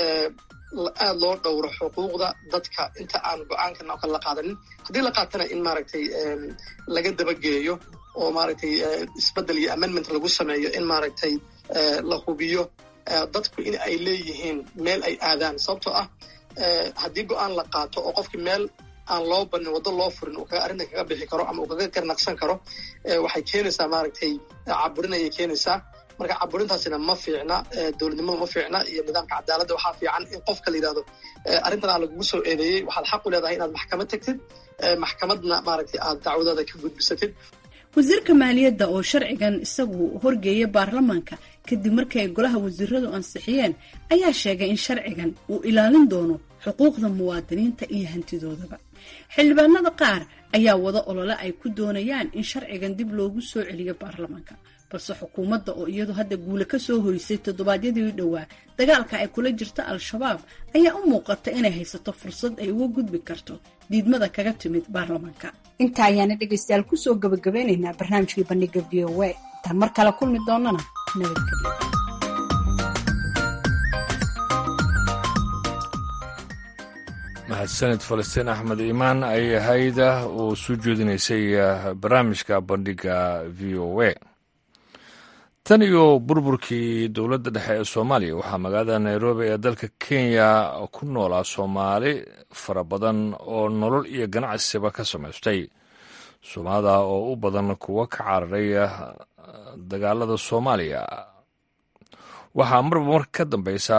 aad loo dhowro xuquuqda dadka inta aan go-aankan oo kale la qaadanin haddii la qaatana in maaragtay laga dabageeyo oo maaragtay isbeddel iyo amendment lagu sameeyo in maaragtay la hubiyo dadku in ay leeyihiin meel ay aadaan sababtoo ah haddii go-aan la qaato oo qofkii meel aan loo banin waddo loo furin uu arrintan kaga bixi karo ama uu kaga garnaqsan karo waxay keenaysaa maaragtay caburin ayay keenaysaa marka caburintaasina ma fiicna dowladnimada ma fiicna iyo nidaamka cadaaladda waxaa fiican in qofka la yidhahdo arrintan aa lagugu soo eedeeyey waxaad xaq u leedahay inaad maxkamad tagtid maxkamadna maaragtay aad dacwadaada ka gudbisatid wasiirka maaliyadda oo sharcigan isagu horgeeya baarlamaanka kadib markii ay golaha wasiiradu ansixiyeen ayaa sheegay in sharcigan uu ilaalin doono xuquuqda muwaadiniinta iyo hantidoodaba xildhibaanada qaar ayaa wada olole ay ku doonayaan in sharcigan dib loogu soo celiyo baarlamaanka balse xukuumadda oo iyadu hadda guule ka soo hoysay toddobaadyadii dhowaa dagaalka ay kula jirta al-shabaab ayaa u muuqata inay haysato fursad ay uga gudbi karto diidmada kaga timid baarlamaanka inta ayaana dhegaystayaal kusoo gabagabeynaynaa barnaamijkii bandhiga v o a intaan mar kale kulmi doonana nabadgelyo mahadsanid falastiin axmed iimaan ayay ahayd oo soo jeedinaysay barnaamijka bandhiga v o a tan iyo burburkii dowladda dhexe ee soomaaliya waxaa magaalada nairobi ee dalka kenya ku noolaa soomaali fara badan oo nolol iyo ganacsiba ka samaystay soomaalida oo u badan kuwa ka cararay dagaalada soomaaliya waxaa marba mar ka dambeysa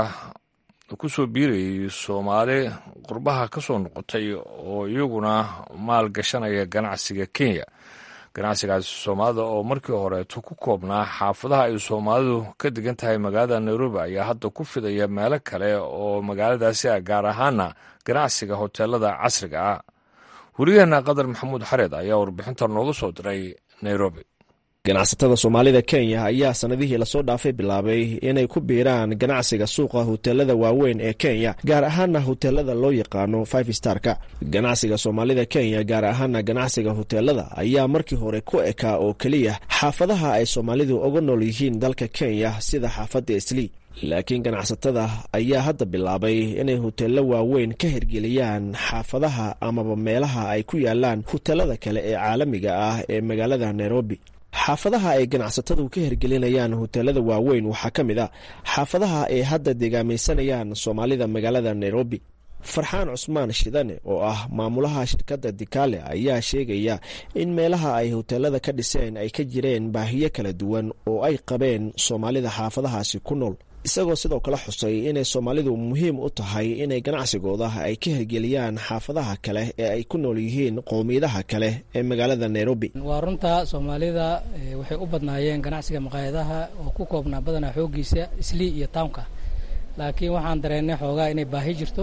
ku soo biirayay soomaali qurbaha ka soo noqotay oo iyaguna maal gashanaya ganacsiga kenya ganacsigaasi soomaalida oo markii horeeto ku koobnaa xaafadaha ay soomaalidu ka degan tahay magaalada nairobi ayaa hadda ku fidaya meelo kale oo magaaladaasi ah gaar ahaana ganacsiga hoteelada casriga ah weriyaheena qadar maxamuud xareed ayaa warbixinta nooga soo diray nairobi ganacsatada soomaalida kenya ayaa sanadihii lasoo dhaafay bilaabay inay ku biiraan ganacsiga suuqa hoteelada waaweyn ee kenya gaar ahaana hoteelada loo yaqaano five starka ganacsiga soomaalida kenya gaar ahaana ganacsiga hoteelada ayaa markii hore ku ekaa oo keliya xaafadaha ay soomaalidu uga nool yihiin dalka kenya sida xaafadda islii laakiin ganacsatada ayaa hadda bilaabay inay hoteello waaweyn ka hirgeliyaan xaafadaha amaba meelaha ay ku yaalaan hoteelada kale ee caalamiga ah ee magaalada nairobi xaafadaha ay ganacsatadu ka hirgelinayaan hoteelada waaweyn waxaa ka mid a xaafadaha ay hadda deegaamaysanayaan soomaalida magaalada nairobi farxaan cusmaan shidane oo ah maamulaha shirkadda dikaale ayaa sheegaya in meelaha ay hoteelada ka dhiseen ay ka jireen baahiyo kala duwan oo ay qabeen soomaalida xaafadahaasi ku nool isagoo sidoo kale xusay inay soomaalidu muhiim u tahay inay ganacsigooda ay ka hirgeliyaan xaafadaha kale ee ay ku nool yihiin qowmiyadaha kale ee magaalada nairobi waa runta soomaalida waxay u badnaayeen ganacsiga maqaayadaha oo ku koobnaa badanaa xooggiisa islii iyo townka laakiin waxaan dareennay xoogaa inay baahi jirto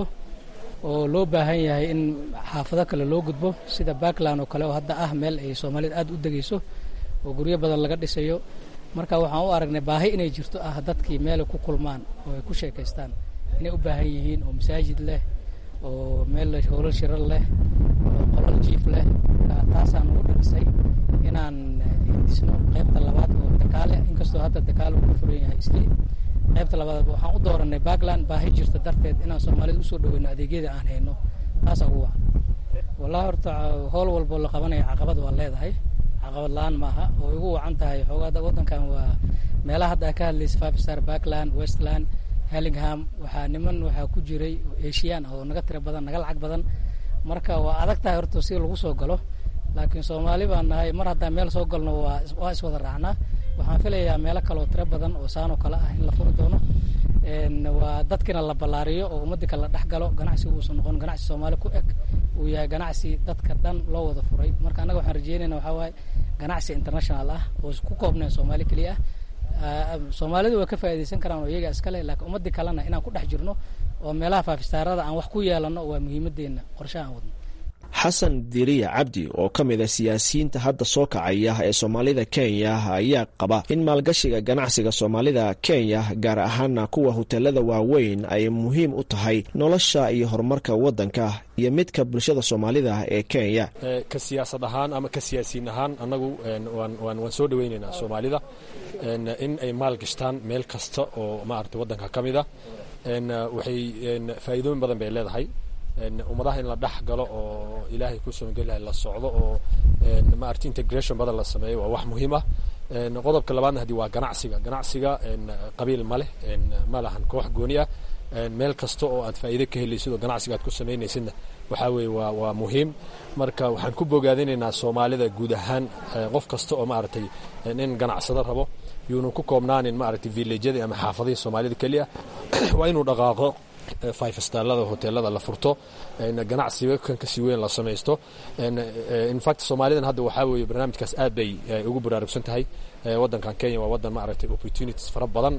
oo loo baahan yahay in xaafado kale loo gudbo sida backland oo kale oo hadda ah meel ay soomaalida aad u degayso oo guryo badan laga dhisayo marka waxaan u aragnay baahi inay jirto ah dadkii meelay ku kulmaan oo ay ku sheekaystaan inay u baahan yihiin oo masaajid leh oo meel howlal shirar leh oo qolal jiif leh taasaan ugu dhirisay inaan dhisno qaybta labaad oo dakaale inkastoo hadda dakaale uu ku furan yahay islii qaybta labaad waxaan u dooranay backland baahi jirta darteed inaan soomaalida usoo dhaweyno adeegyada aan hayno taasaa ugu wacan wallahi horta howl walboo la qabanaya caqabad waa leedahay caqabad la-aan maaha oo igu wacan tahay xoogaa waddankan waa meelaha hadda a ka hadlaysa five star backland westland hellingham waxaa niman waxaa ku jiray oo asian oo naga tira badan naga lacag badan marka waa adag tahay horta si lagu soo galo laakiin soomaali baan nahay mar haddaan meel soo galno waa waa iswada raacnaa waxaan filayaa meelo kale oo tiro badan oo saanoo kale ah in la furi doono waa dadkina la ballaariyo oo ummadii kale la dhex galo ganacsiga uusan noqon ganacsi soomaali ku eg uu yahay ganacsi dadka dhan loo wada furay marka annaga waxaan rajeynayna waxaa waaye ganacsi international ah oo ku koobnayn soomaali keliya ah soomaalidu way ka faa'iidaysan karaan oo iyaga iskale laakiin ummadii kalena inaan ku dhex jirno oo meelaha faafistaarada aan wax ku yeelano waa muhiimadeenna qorshe aan wadno xasan diriya cabdi oo ka mid a siyaasiyiinta hadda soo kacaya ee soomaalida kenya ayaa qaba in maalgashiga ganacsiga soomaalida kenya gaar ahaana kuwa hoteelada waaweyn ay muhiim u tahay nolosha iyo horumarka waddanka iyo midka bulshada soomaalida ee kenya ka siyaasad ahaan ama ka siyaasiyiin ahaan annagu waan soo dhaweynaynaa soomaalida in ay maal gashtaan meel kasta oo maarata waddanka ka mid a waxay faa'iidooyin badan bay leedahay ummadaha in la dhex galo oo ilaahay ku soongelihay la socdo oo maarata integration badan la sameeyo waa wax muhiim ah qodobka labaadna haddii waa ganacsiga ganacsiga qabiil ma leh ma lahan koox gooni ah meel kasta oo aad faa'iido ka helaysid oo ganacsiga aad ku samaynaysidna waxaa weeye waa waa muhiim marka waxaan ku bogaadinaynaa soomaalida guud ahaan qof kasta oo maaragtay in ganacsado rabo yuunu ku koobnaanin maaragtay villajyadii ama xaafadihii soomaalida keliya waa inuu dhaqaaqo five starlada hoteelada la furto ganacsiga kan kasii weyn la samaysto infact soomaalidan hadda waxaa weeye barnaamijkaas aad bay ugu baraarugsan tahay waddankan kenya waa waddan maaragtay opportunities fara badan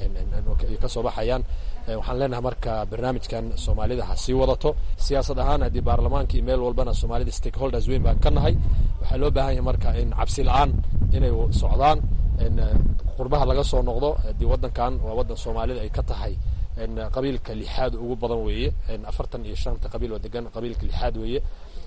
ay ka soo baxayaan waxaan leenahay marka barnaamijkan soomaalida ha sii wadato siyaasad ahaan haddii baarlamaankii meel walbana soomaalida stakeholders weyn baan ka nahay waxaa loo baahan yahay marka in cabsi la-aan inay socdaan qurbaha laga soo noqdo haddii waddankan waa waddan soomaalida ay ka tahay qabiilka lixaad ugu badan weeye afartan iyo shanta qabiil oo degan qabiilka lixaad weeye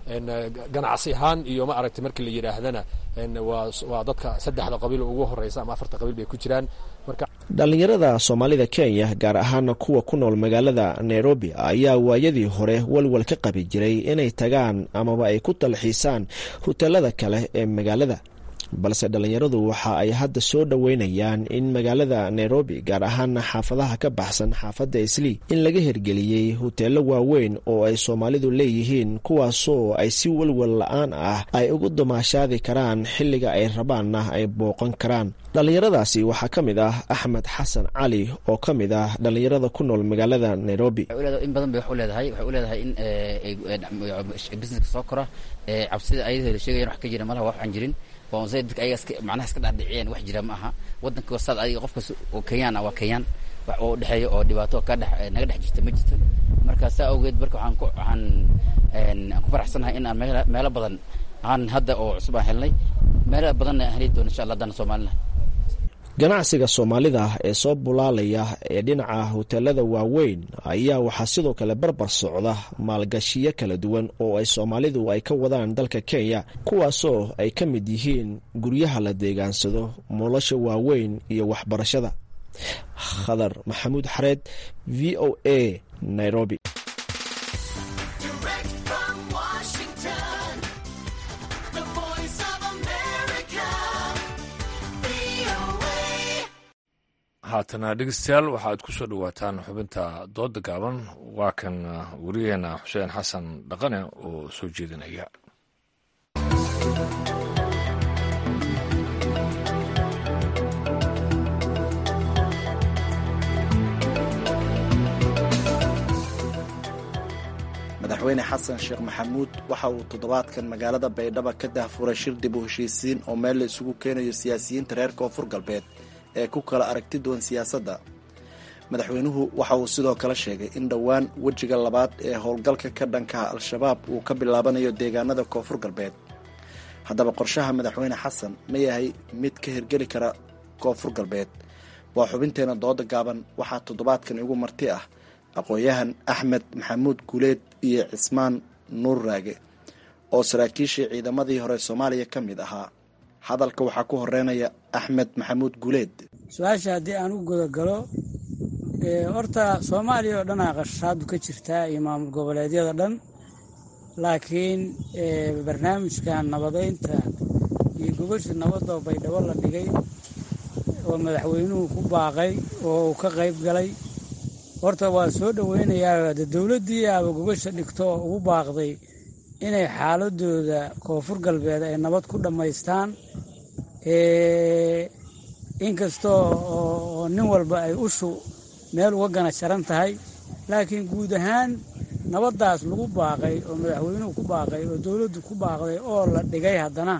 ganacsi ahaan iyo ma aragtay markii la yidhaahdana waa dadka saddexda qabiil ugu horeysa ama afarta qabiil bay ku jiraan marka dhallinyarada soomaalida kenya gaar ahaana kuwa ku nool magaalada nairobi ayaa waayadii hore walwal ka qabi jiray inay tagaan amaba ay ku dalxiisaan hoteelada kale ee magaalada balse dhallinyaradu waxa ay hadda soo dhoweynayaan in magaalada nairobi gaar ahaana xaafadaha ka baxsan xaafadda islii in laga hirgeliyey huteelo waaweyn oo ay soomaalidu leeyihiin kuwaasoo ay si welwel la-aan ah ay ugu damaashaadi karaan xilliga ay rabaanna ay booqan karaan dhallinyaradaasi waxaa ka mid ah axmed xasan cali oo ka mid ah dhallinyarada ku nool magaalada nairobi in badan bay wax u leedahay waxay u leedahay in businesska soo kora cabsida ayadoo la sheegayan wax ka jira malaha wax aan jirin boonsay dadka ayaga iska macnaha iska dhaadhiciyeen wax jira ma aha waddanka wasaad adiga qofkas oo kenyaan ah waa kenyaan wax oo dhexeeya oo dhibaato ka dhex naga dhex jirta ma jirto marka saa awgeed marka waxaan ku waxaan aan ku faraxsanahay in aan meela meelo badan aan hadda oo cusub aan helnay meelo badanna aan heli doono insha allah haddana soomaalina ganacsiga soomaalida ee soo bulaalaya ee dhinaca huteelada waaweyn ayaa waxaa sidoo kale barbar socda maalgashiyo kala duwan oo ay soomaalidu ay ka wadaan dalka kenya kuwaasoo ay ka mid yihiin guryaha la deegaansado nolosha waaweyn iyo waxbarashada khadar maxamuud xareed v o a nairobi haatana dhegeystayaal waxaad ku soo dhowaataan xubinta dooda gaaban waa kan wariyaheena xuseen xasan dhaqane oo soo jeedinaya madaxweyne xasan sheekh maxamuud waxa uu toddobaadkan magaalada baydhabo ka dahfuray shir dib u heshiisiin oo meel la isugu keenayo siyaasiyiinta reer koonfur galbeed ee ku kala aragti duwan siyaasadda madaxweynuhu waxa uu sidoo kale sheegay in dhowaan wejiga labaad ee howlgalka ka dhankaha al-shabaab uu ka bilaabanayo deegaanada koonfur galbeed haddaba qorshaha madaxweyne xasan ma yahay mid ka hirgeli kara koonfur galbeed waa xubinteena dooda gaaban waxaa toddobaadkan igu marti ah aqoon-yahan axmed maxamuud guuleed iyo cismaan nuur raage oo saraakiishii ciidamadii hore soomaaliya ka mid ahaa hadalka waxaa ku horeynaya axmed maxamuud guuleed su-aasha haddii aan u gudagalo horta soomaaliya oo dhanaa qashaadu ka jirtaa iyo maamul goboleedyada dhan laakiin barnaamijkan nabadeynta iyo gogosha nabadoo baydhabo la dhigay oo madaxweynuhu ku baaqay oo uu ka qayb galay horta waa soo dhoweynayaa de dowladdii aaba gogosha dhigto oo ugu baaqday inay xaaladooda koonfur galbeed ay nabad ku dhammaystaan inkastoo oo nin walba ay ushu meel uga gana jaran tahay laakiin guud ahaan nabaddaas lagu baaqay oo madaxweynuhu ku baaqay oo dowladdu ku baaqday oo la dhigay haddana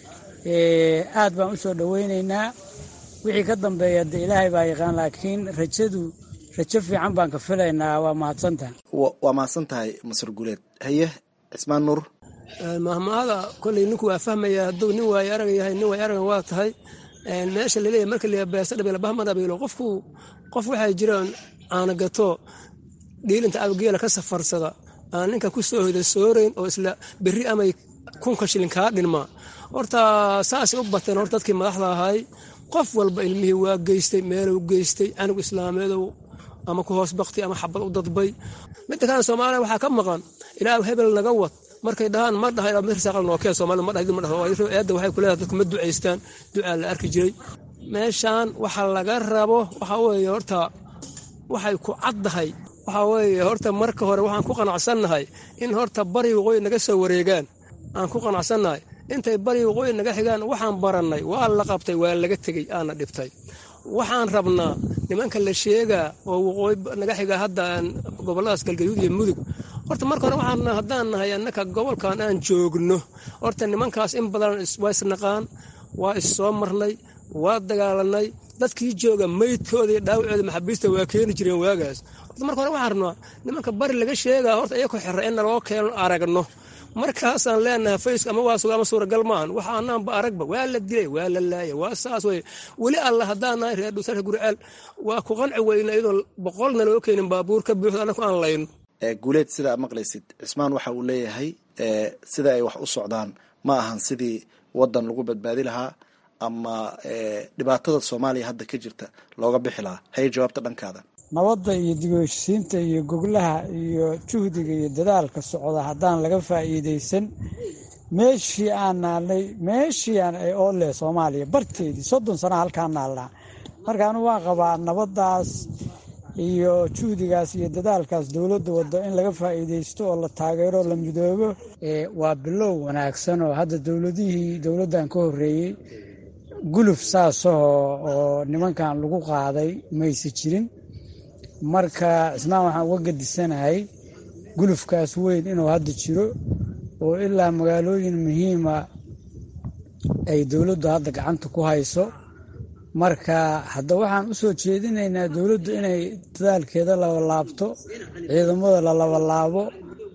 aad baan u soo dhoweynaynaa wixii ka dambeeya de ilaahay baa yaqaan laakiin rajadu rajo fiican baan ka filaynaa waa mahadsantaha waa mahadsan tahay masar guuleed haye cismaan nuur mahmaada koley ninku waa fahmaya hadduu nin waayo arag yahay nin waayo aragan waa tahay meesha laleeyahy marka la beesa dhabeelo bahma dhabeelo qofku qof waxay jiraan aana gato dhiilinta abgeela ka safarsada aan ninka ku soo hoyda soorayn oo isla berri amay kunka shilin kaa dhinmaa horta saasay u bateen horta dadkii madaxda ahay qof walba ilmihii waa geystay meelow geystay canug islaameedow ama ku hoos bakti ama xabad u dadbay midda kalena soomaaliya waxaa ka maqan ilaa hebel naga wad markay dhahaan ma dhaha mirsaaqal nookeen soomaalida ma dhahay ma dhaho eedda waxay kuleedahay dadku ma ducaystaan ducaa la arki jiray meeshaan waxa laga rabo waxa weeye horta waxay ku caddahay waxa weeye horta marka hore waxaan ku qanacsannahay in horta bari waqooyi naga soo wareegaan aan ku qanacsannahay intay bari waqooyi naga xigaan waxaan barannay waa la qabtay waa laga tegey aana dhibtay waxaan rabnaa nimanka la sheegaa oo waqooyi naga xiga hadda gobolladaas galgaduud iyo mudug horta marka hore waxaan haddaan nahay annaka gobolkan aan joogno horta nimankaas in badan waa isnaqaan waa is soo marnay waa dagaalanay dadkii jooga maydkooda iyo dhaawacooda maxaabiista waa keeni jireen waagaas horta marka hore waxaan rabnaa nimanka bari laga sheegaa horta iyakoo xira in naloo keeno aragno markaasaan leenahay fayska ama waa suga ama suuragal maahan waxa anaanba aragba waa la dilay waa la laayay waa saas wey weli alla haddaan nahay reer dhuusarka guriceel waa ku qanci weyna iyadoo boqolna loo keenin baabuur ka buuxda annaku aan layno guuleed sidaa maqlaysid cismaan waxa uu leeyahay sida ay wax u socdaan ma ahan sidii wadan lagu badbaadi lahaa ama dhibaatada soomaaliya hadda ka jirta looga bixi lahaa haye jawaabta dhankaada nabadda iyo dib u heshisiinta iyo goglaha iyo juhdiga iyo dadaalka socda haddaan laga faa'iidaysan meeshii aan naalnay meeshii aan ay oo leh soomaaliya barteedii soddon sano halkaan naalnaa marka anu waan qabaa nabaddaas iyo juhdigaas iyo dadaalkaas dowladda waddo in laga faa'iidaysto oo la taageero la midoobo waa bilow wanaagsan oo hadda dowladihii dowladdan ka horreeyey guluf saasahoo oo nimankan lagu qaaday mayse jirin marka isnaan waxaan uga gadisanahay gulufkaas weyn inuu hadda jiro oo ilaa magaalooyin muhiima ay dowladdu hadda gacanta ku hayso marka hadda waxaan u soo jeedinaynaa dowladdu inay dadaalkeeda labalaabto ciidamada la labalaabo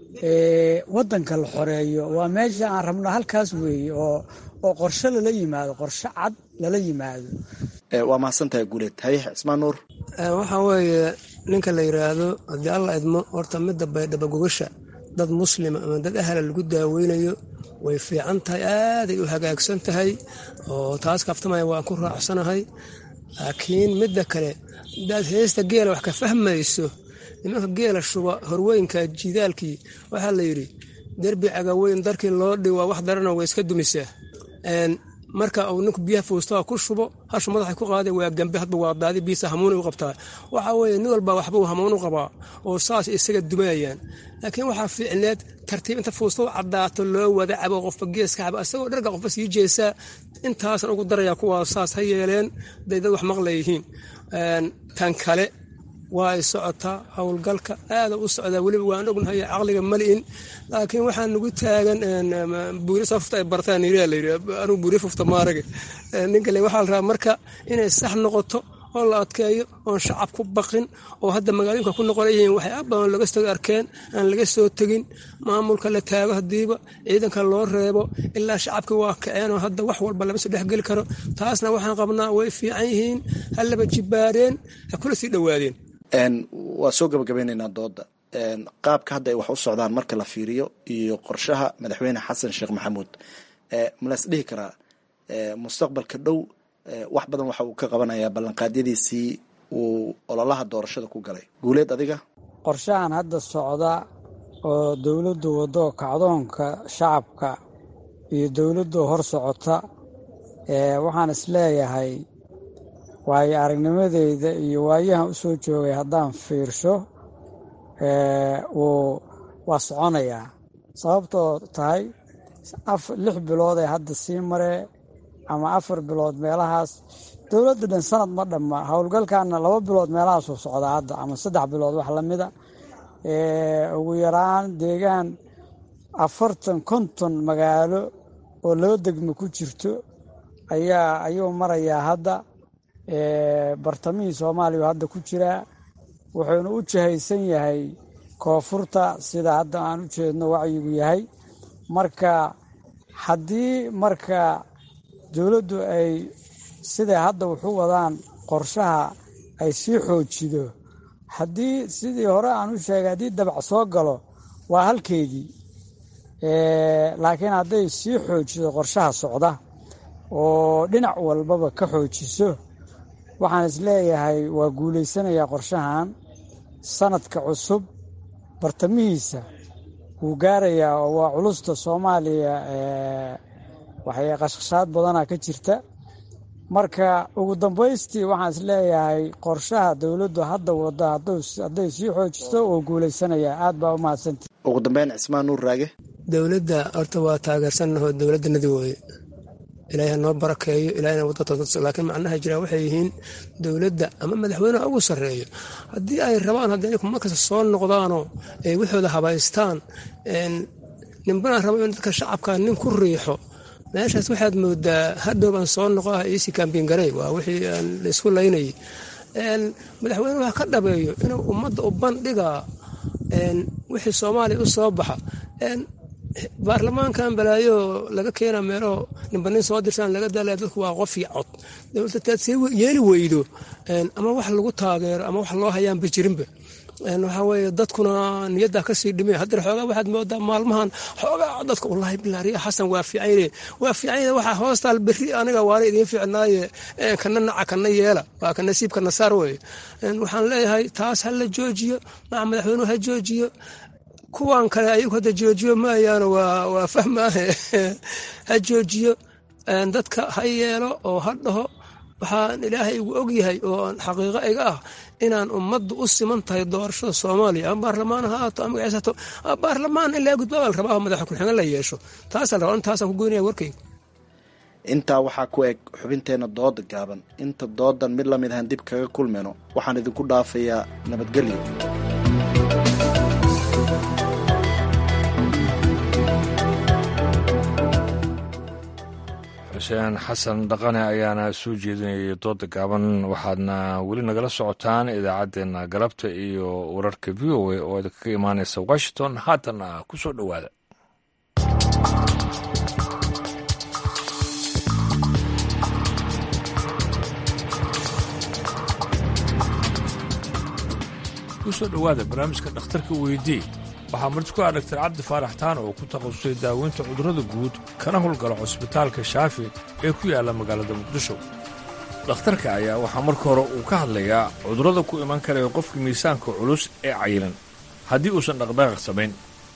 waddanka la xoreeyo waa meesha aan rabno halkaas weeye oo oo qorshe lala yimaado qorshe cad lala yimaado waa mahadsantahay guuleed haye cismaan nuur waxaa weeye ninka la yidhaahdo haddii alla idmo horta midda baydhaba gogasha dad muslima ama dad ahla lagu daaweynayo way fiican tahay aaday u hagaagsan tahay oo taas kaftamaya waan ku raacsanahay laakiin midda kale hadaad heesta geela wax ka fahmayso nimanka geela shuba horweynka jidaalkii waxaa la yidhi derbi cagaweyn darkii loo dhiwa wax darana way iska dumisaa marka uu ninku biyaha fowstaa ku shubo hashu madaxa ku qaada waa gambe hadba waa daadi biisa hamuuna u qabtaa waxa weeye nin walba waxbuu hamuun u qabaa oo saas isaga dumayayaan laakiin waxaa fiicneed tartiib inta fowsta u cadaato loo wada cabo qofba geeska cabo isagoo dharga qofba sii jeesaa intaasan ugu daraya kuwaa saas ha yeeleen day dad wax maqlayihiin tan kale waa ay socotaa howlgalka aada u socdaa weliba waan ognahay caqliga mali'in laakiin waxaa nagu taagan buuri safta ay bartaan yiri layiri anugu buuri fufta maarage ninka le waxaa la rabaa marka inay sax noqoto oo la adkeeyo oon shacab ku baqin oo hadda magaalooyinka ku noqon yihiin waxay abadan laga soo arkeen aan laga soo tegin maamulka la taago hadiiba ciidanka loo reebo ilaa shacabka waa kaceen oo hadda wax walba lama soo dhexgeli karo taasna waxaan qabnaa way fiican yihiin hallaba jibbaareen ha kula sii dhowaadeen waa soo gabagabeyneynaa dooda qaabka hadda ay wax u socdaan marka la fiiriyo iyo qorshaha madaxweyne xasan sheekh maxamuud malas dhihi karaa mustaqbalka dhow wax badan waxa uu ka qabanayaa ballanqaadyadiisii uu ololaha doorashada ku galay guuleed adiga qorshahan hadda socda oo dowladdu waddo kacdoonka shacabka iyo dowladdu hor socota waxaan isleeyahay waayo aragnimadeyda iyo waayahan u soo joogay haddaan fiirsho wuu waa soconayaa sababtoo tahay lix bilood ee hadda sii maree ama afar bilood meelahaas dowladda dhan sanad ma dhamma howlgalkaana laba bilood meelahaasuu socdaa hadda ama saddex bilood wax lamida ugu yaraan deegaan afartan konton magaalo oo laba degmo ku jirto ayaa ayuu marayaa hadda bartamihii soomaaliya hadda ku jiraa wuxuuna u jahaysan yahay koonfurta sida hadda aan u jeedno wacyigu yahay marka haddii marka dowladdu ay siday hadda wuxu wadaan qorshaha ay sii xoojido haddii sidii hore aan u sheegay haddii dabac soo galo waa halkeedii laakiin hadday sii xoojido qorshaha socda oo dhinac walbaba ka xoojiso waxaan isleeyahay waa guulaysanayaa qorshahan sanadka cusub bartamihiisa wuu gaarayaa oo waa culusta soomaaliya waxay qashqashaad badana ka jirta marka ugu dambaystii waxaan isleeyahay qorshaha dowladdu hadda wada hadday sii xoojisto oo guulaysanayaa aad baa u mahadsanta ugu dambeyn cismaan nuur raage dowladda horta waa taageersannaho dowladdanadi wooye ilaahay ha noo barakeeyo ilaahayna wadda toosa laakiin macnaha jiraa waxay yihiin dowladda ama madaxweyneha ugu sarreeyo haddii ay rabaan haddii inay markasta soo noqdaanoo ay waxooda habaystaan ninbana rabo in dadka shacabka nin ku riixo meeshaas waxaad moodaa hadhow baan soo noqo ah iisi kaambiin garey waa wixii aan la isku laynayay madaxweyne wax ka dhabeeyo inuu ummadda u bandhigaa wixii soomaaliya u soo baxa baarlamaankan balaayo laga keena meelo ninba nin soo dirsaan laga daalaya dadku waa qof iyo cod dowladda taad see yeeli weydo ama wax lagu taageero ama wax loo hayaanba jirinba waxaa weeye dadkuna niyaddaa kasii dhimay haddana xoogaa waxaad moodaa maalmahan xoogaa dadka wallaahi bilaariya xasan waa fiicanyne waa fiicanyne waxaa hoostaal berri aniga waana idiin fiicnaaye kana naca kana yeela waa ka nasiib kana saar weye waxaan leeyahay taas ha la joojiyo maca madaxweynuhu ha joojiyo kuwan kale ayagu hadda joojiyo maayaano waa fahmaahe ha joojiyo dadka ha yeelo oo ha dhaho waxaan ilaahay igu ogyahay oo xaqiiqo iga ah inaan ummaddu u siman tahay doorashada soomaaliya ama baarlamaan ha ahaato ama magacsato baarlamaan in laga gudbaa baa la rabaa madaxa ku-xigeen la yeesho taasaan rabaa intaasaan ku goynaya warkayga intaa waxaa ku eg xubinteenna dooda gaaban inta doodan mid lamid ahaan dib kaga kulmayno waxaan idinku dhaafayaa nabadgelyo xuseen xasan dhaqane ayaana soo jeedinayay dooda gaaban waxaadna weli nagala socotaan idaacaddeenna galabta iyo wararka v o a oo idinkaga imaanaysa washington haatanna ku soo dhowaada kusoo dhowaada barnaamijka dhakhtarka weydii waxaa marti ku ah dhaktar cabdi faarax taan oo ku takhasusay daaweynta cudurrada guud kana howlgala cusbitaalka shaafi ee ku yaalla magaalada muqdisho dhakhtarka ayaa waxaa marka hore uu ka hadlayaa cudurrada ku iman karaya qofka miisaanka culus ee cayilan haddii uusan dhaqdhaqaaq samayn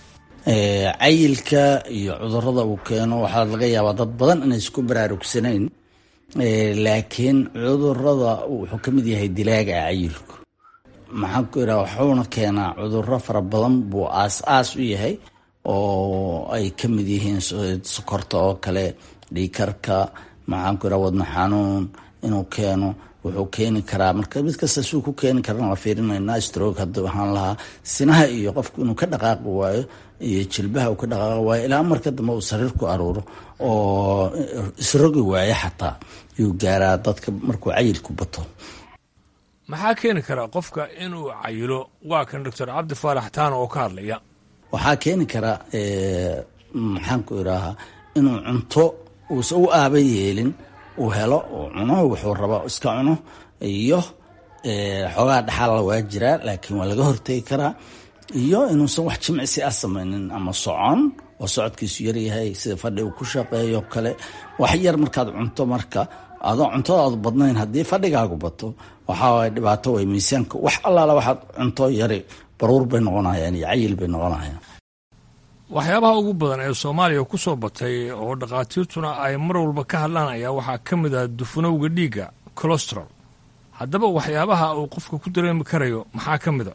cayilka iyo cudurrada uu keeno waxaa laga yaabaa dad badan inay isku baraarugsanayn laakiin cudurrada wuxuu ka mid yahay dilaaga cayilku maxaan ku idhaha wuxuuna keenaa cudurro fara badan buu aas-aas u yahay oo ay ka mid yihiin sokorta oo kale dhiikarka maxaan ku idhaha wadno xanuun inuu keeno wuxuu keeni karaa marka mid kasta suu ku keeni karana la fiirinayna stroog hadda waxaan lahaa sinaha iyo qofku inuu ka dhaqaaqi waayo iyo jilbaha uu ka dhaqaaqi waayo ilaa marka dambe uu sariir ku aruuro oo isrogi waayo xataa yuu gaaraa dadka markuu cayilku bato maxaa keeni karaa qofka inuu cayilo waa kan doctor cabdi faarax taan oo ka hadlaya waxaa keeni karaa maxaan ku idhaahaa inuu cunto uusa u aaba yeelin uu helo uu cuno wuxuu raba iska cuno iyo xoogaa dhaxaala waa jiraa laakiin waa laga hortegi karaa iyo inuusan wax jimcisi ah samaynin ama socon oo socodkiisu yaryahay sida fadhi uu ku shaqeeyo kale wax yar markaad cunto marka adoo cuntadaadu badnayn haddii fadhigaagu bato waxaa dhibaato way miisaanka wax allaala waxaad cunto yari baruur bay noqonayaan iyo cayil bay noqonayaan waxyaabaha ugu badan ee soomaaliya ku soo batay oo dhakhaatiirtuna ay mar walba ka hadlaan ayaa waxaa ka mid ah dufanowga dhiigga colostrol haddaba waxyaabaha uu qofka ku dareemi karayo maxaa ka mid a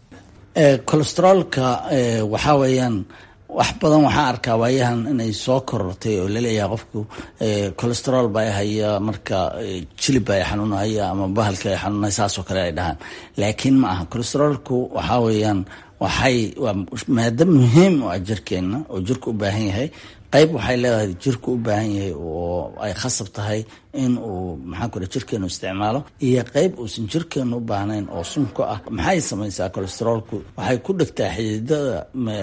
colostrolka waxaa weeyaan wax badan waxaa arkaa waayahan inay soo korortay oo laleeyahay qofku colesterol baa haya marka jilib baa xanuunaya ama bahalka ay xanuunaya saasoo kale ay dhahaan laakiin ma aha colesterolku waxaa weeyaan waxay waa maado muhiim u ah jirkeenna oo jirka u baahan yahay qayb waxay leedahay jirku u baahan yahay oo ay khasab tahay in uu maxaan ku jirkeenu isticmaalo iyo qayb uusan jirkeenu u baahnayn oo sunka ah maxay samaysaa colesterolku waxay ku dhegtaa xididada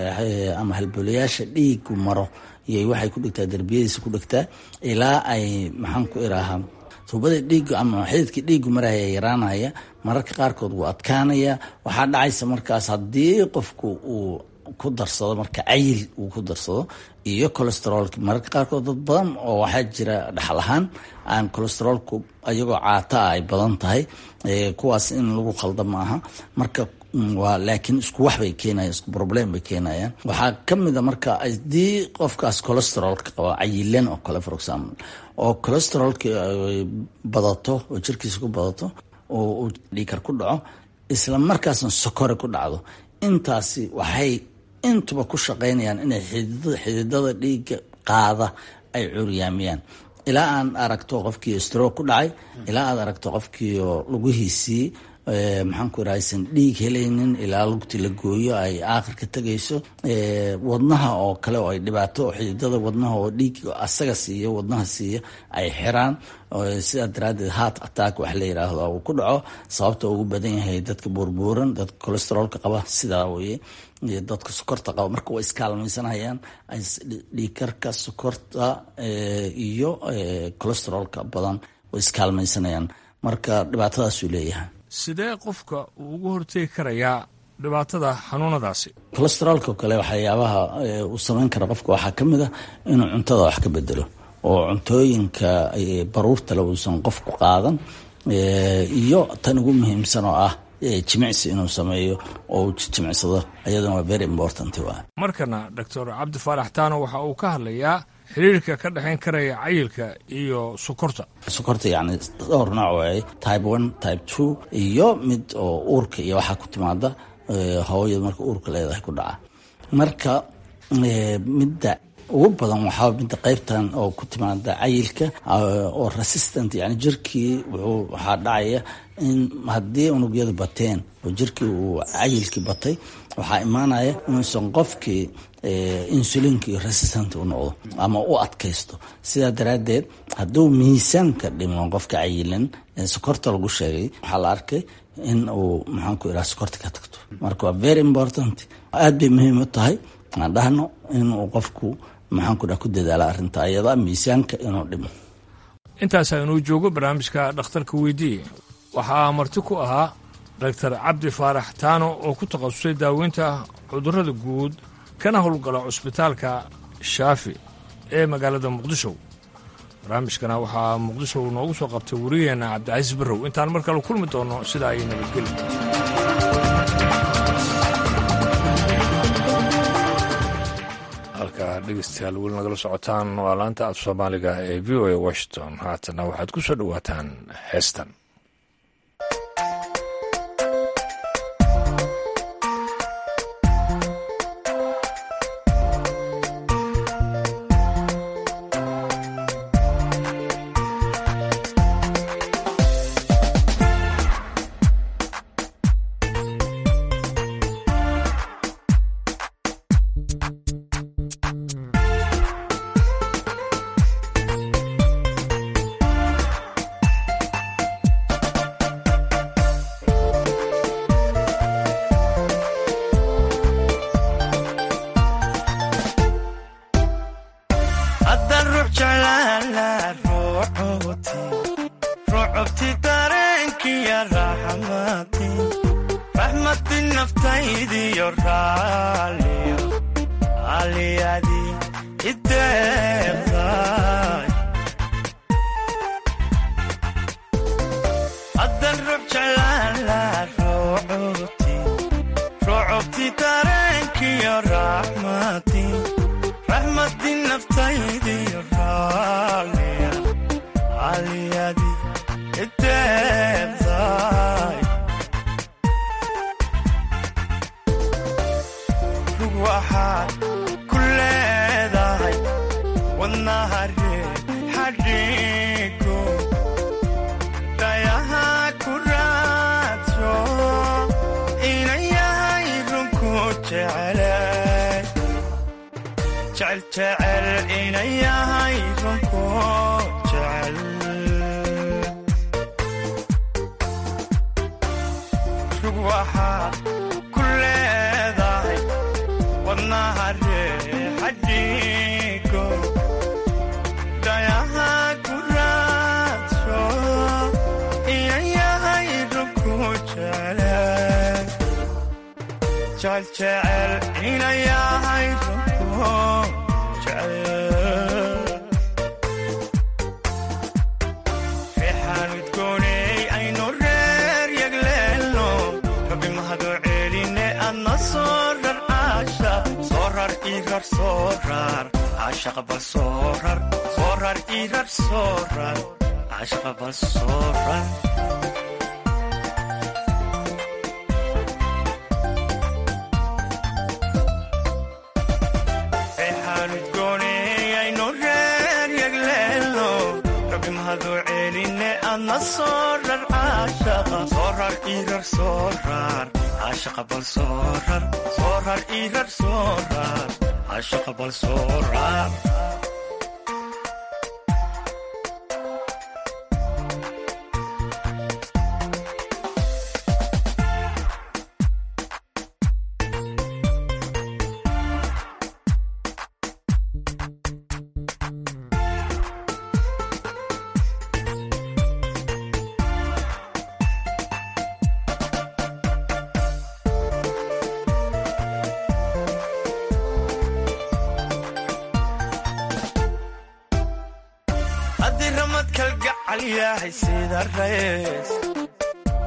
ama halbolayaasha dhiigu maro iyo waxay ku dhegtaa derbiyadiisa ku dhegtaa ilaa ay maxaan ku iraahaa tuubada dhiigu ama xididkii dhiigu maraya yaraanaya mararka qaarkood wuu adkaanaya waxaa dhacaysa markaas haddii qofku uu ku darsado marka cayil uu ku darsado iyo colesterolki mararka qaarkood dad badan oo waxaa jira dhaxal ahaan aan colesterolku ayagoo caata ah ay badan tahay kuwaas in lagu khalda ma aha marka waa laakiin isku wax bay keenayan isku problem bay keenayaan waxaa ka mid a marka haddii qofkaas colesterolka qaba cayilan oo kale for example oo colesterolki badato oo jirkiisa ku badato oo uu dhiikar ku dhaco isla markaasna sokore ku dhacdo intaasi waxay intuba ku shaqaynayaan inay xididada dhiigga qaada ay curyaamiyaan ilaa aan aragto qofkii stroog ku dhacay ilaa aad aragto qofkii lugihiisii maxaan ku iraha aysan dhiig helaynin ilaa lugti la gooyo ay aakhirka tegayso wadnaha oo kale oo ay dhibaato xididada wadnaha oo dhiig asaga siiya wadnaha siiya ay xiraan sidaa daraaddeed heart attack wax la yiraahdo uu ku dhaco sababta ugu badan yahay dadka buurbuuran dadka colesterolka qaba sidaa weye iyo dadka sokorta qaba marka way iskaalmaysanayaan dhiikarka sokorta iyo colesterolka badan way iskaalmaysanayaan marka dhibaatadaasuu leeyahay sidee qofka uu ugu hortegi karayaa dhibaatada xanuunadaasi colesterolka kale waxyaabaha uu samayn kara qofka waxaa ka mid a inuu cuntada wax ka bedelo oo cuntooyinka baruurtale uusan qofku qaadan iyo tan ugu muhiimsan oo ah jimicsi inuu sameeyo oo jimicsado iyaduna waa very important waa markana doctor cabdi faarax taano waxa uu ka hadlayaa xiriirka ka dhexayn karaya cayilka iyo sokorta sokorta yacni dhowr nooc waaye type one type two iyo mid oo uurka iyo waxaa ku timaada hooyada marka uurka leedahay ku dhaca marka midda ugu badan waxaa midda qaybtan oo ku timaada cayilka oo resistant yani jirkii wuxuu waxaa dhacaya in haddii unugyadu bateen oo jirkii uu cayilkii batay waxaa imaanaya inuusan qofkii insulinkii resistant u noqdo ama u adkaysto sidaa daraaddeed hadduu miisaanka dhimo qofka cayilan sokorta lagu sheegay waxaa la arkay in uu maxaanku iraa sokorta ka tagto marka waa very important aad bay muhiim u tahay aan dhahno inuu qofku maxaanku dhaa ku dadaala arrinta ayada miisaanka inuu dhimo intaasaa inuu joogo barnaamijka dhakhtarka weydiiye waxaa marti ku ahaa doctor cabdi faarax taano oo ku takhasusay daaweynta cudurrada guud kana howlgala cusbitaalka shaafi ee magaalada muqdisho barnaamijkana waxaa muqdisho noogu soo qabtay wariyeenna cabdicasiis barrow intaan mar kale kulmi doonno sidaa ay nabadgeli halka dhegeystayaal weli nagala socotaan waa laanta af soomaaliga ee v o a washington haatana waxaad ku soo dhowaataan heestan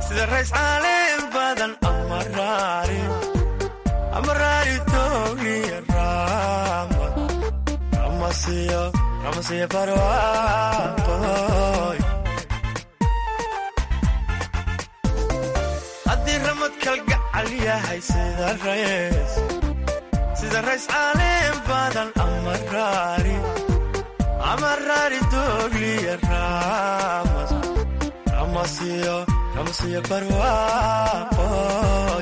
sida rays caaleen badan amaraari amaraari toogliya raamad ramasiyo ramasiyo barwaaqoy haddii ramad kalgacal yahay sida rays sida rays caaleen badan amaraari amaraari toogliya raamad ramasiyo ramasiyo barwaaqoy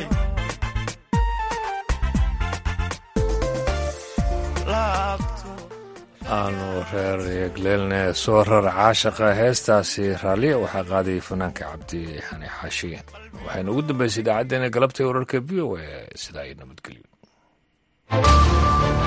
aanu reer yegleelne soo rar caashaqa heestaasi raalliya waxaa qaadayay fanaanka cabdi xani xaashiye waxayna ugu dambaysay idaacaddeenna galabta wararka v o a sidaa ay nabadgelyo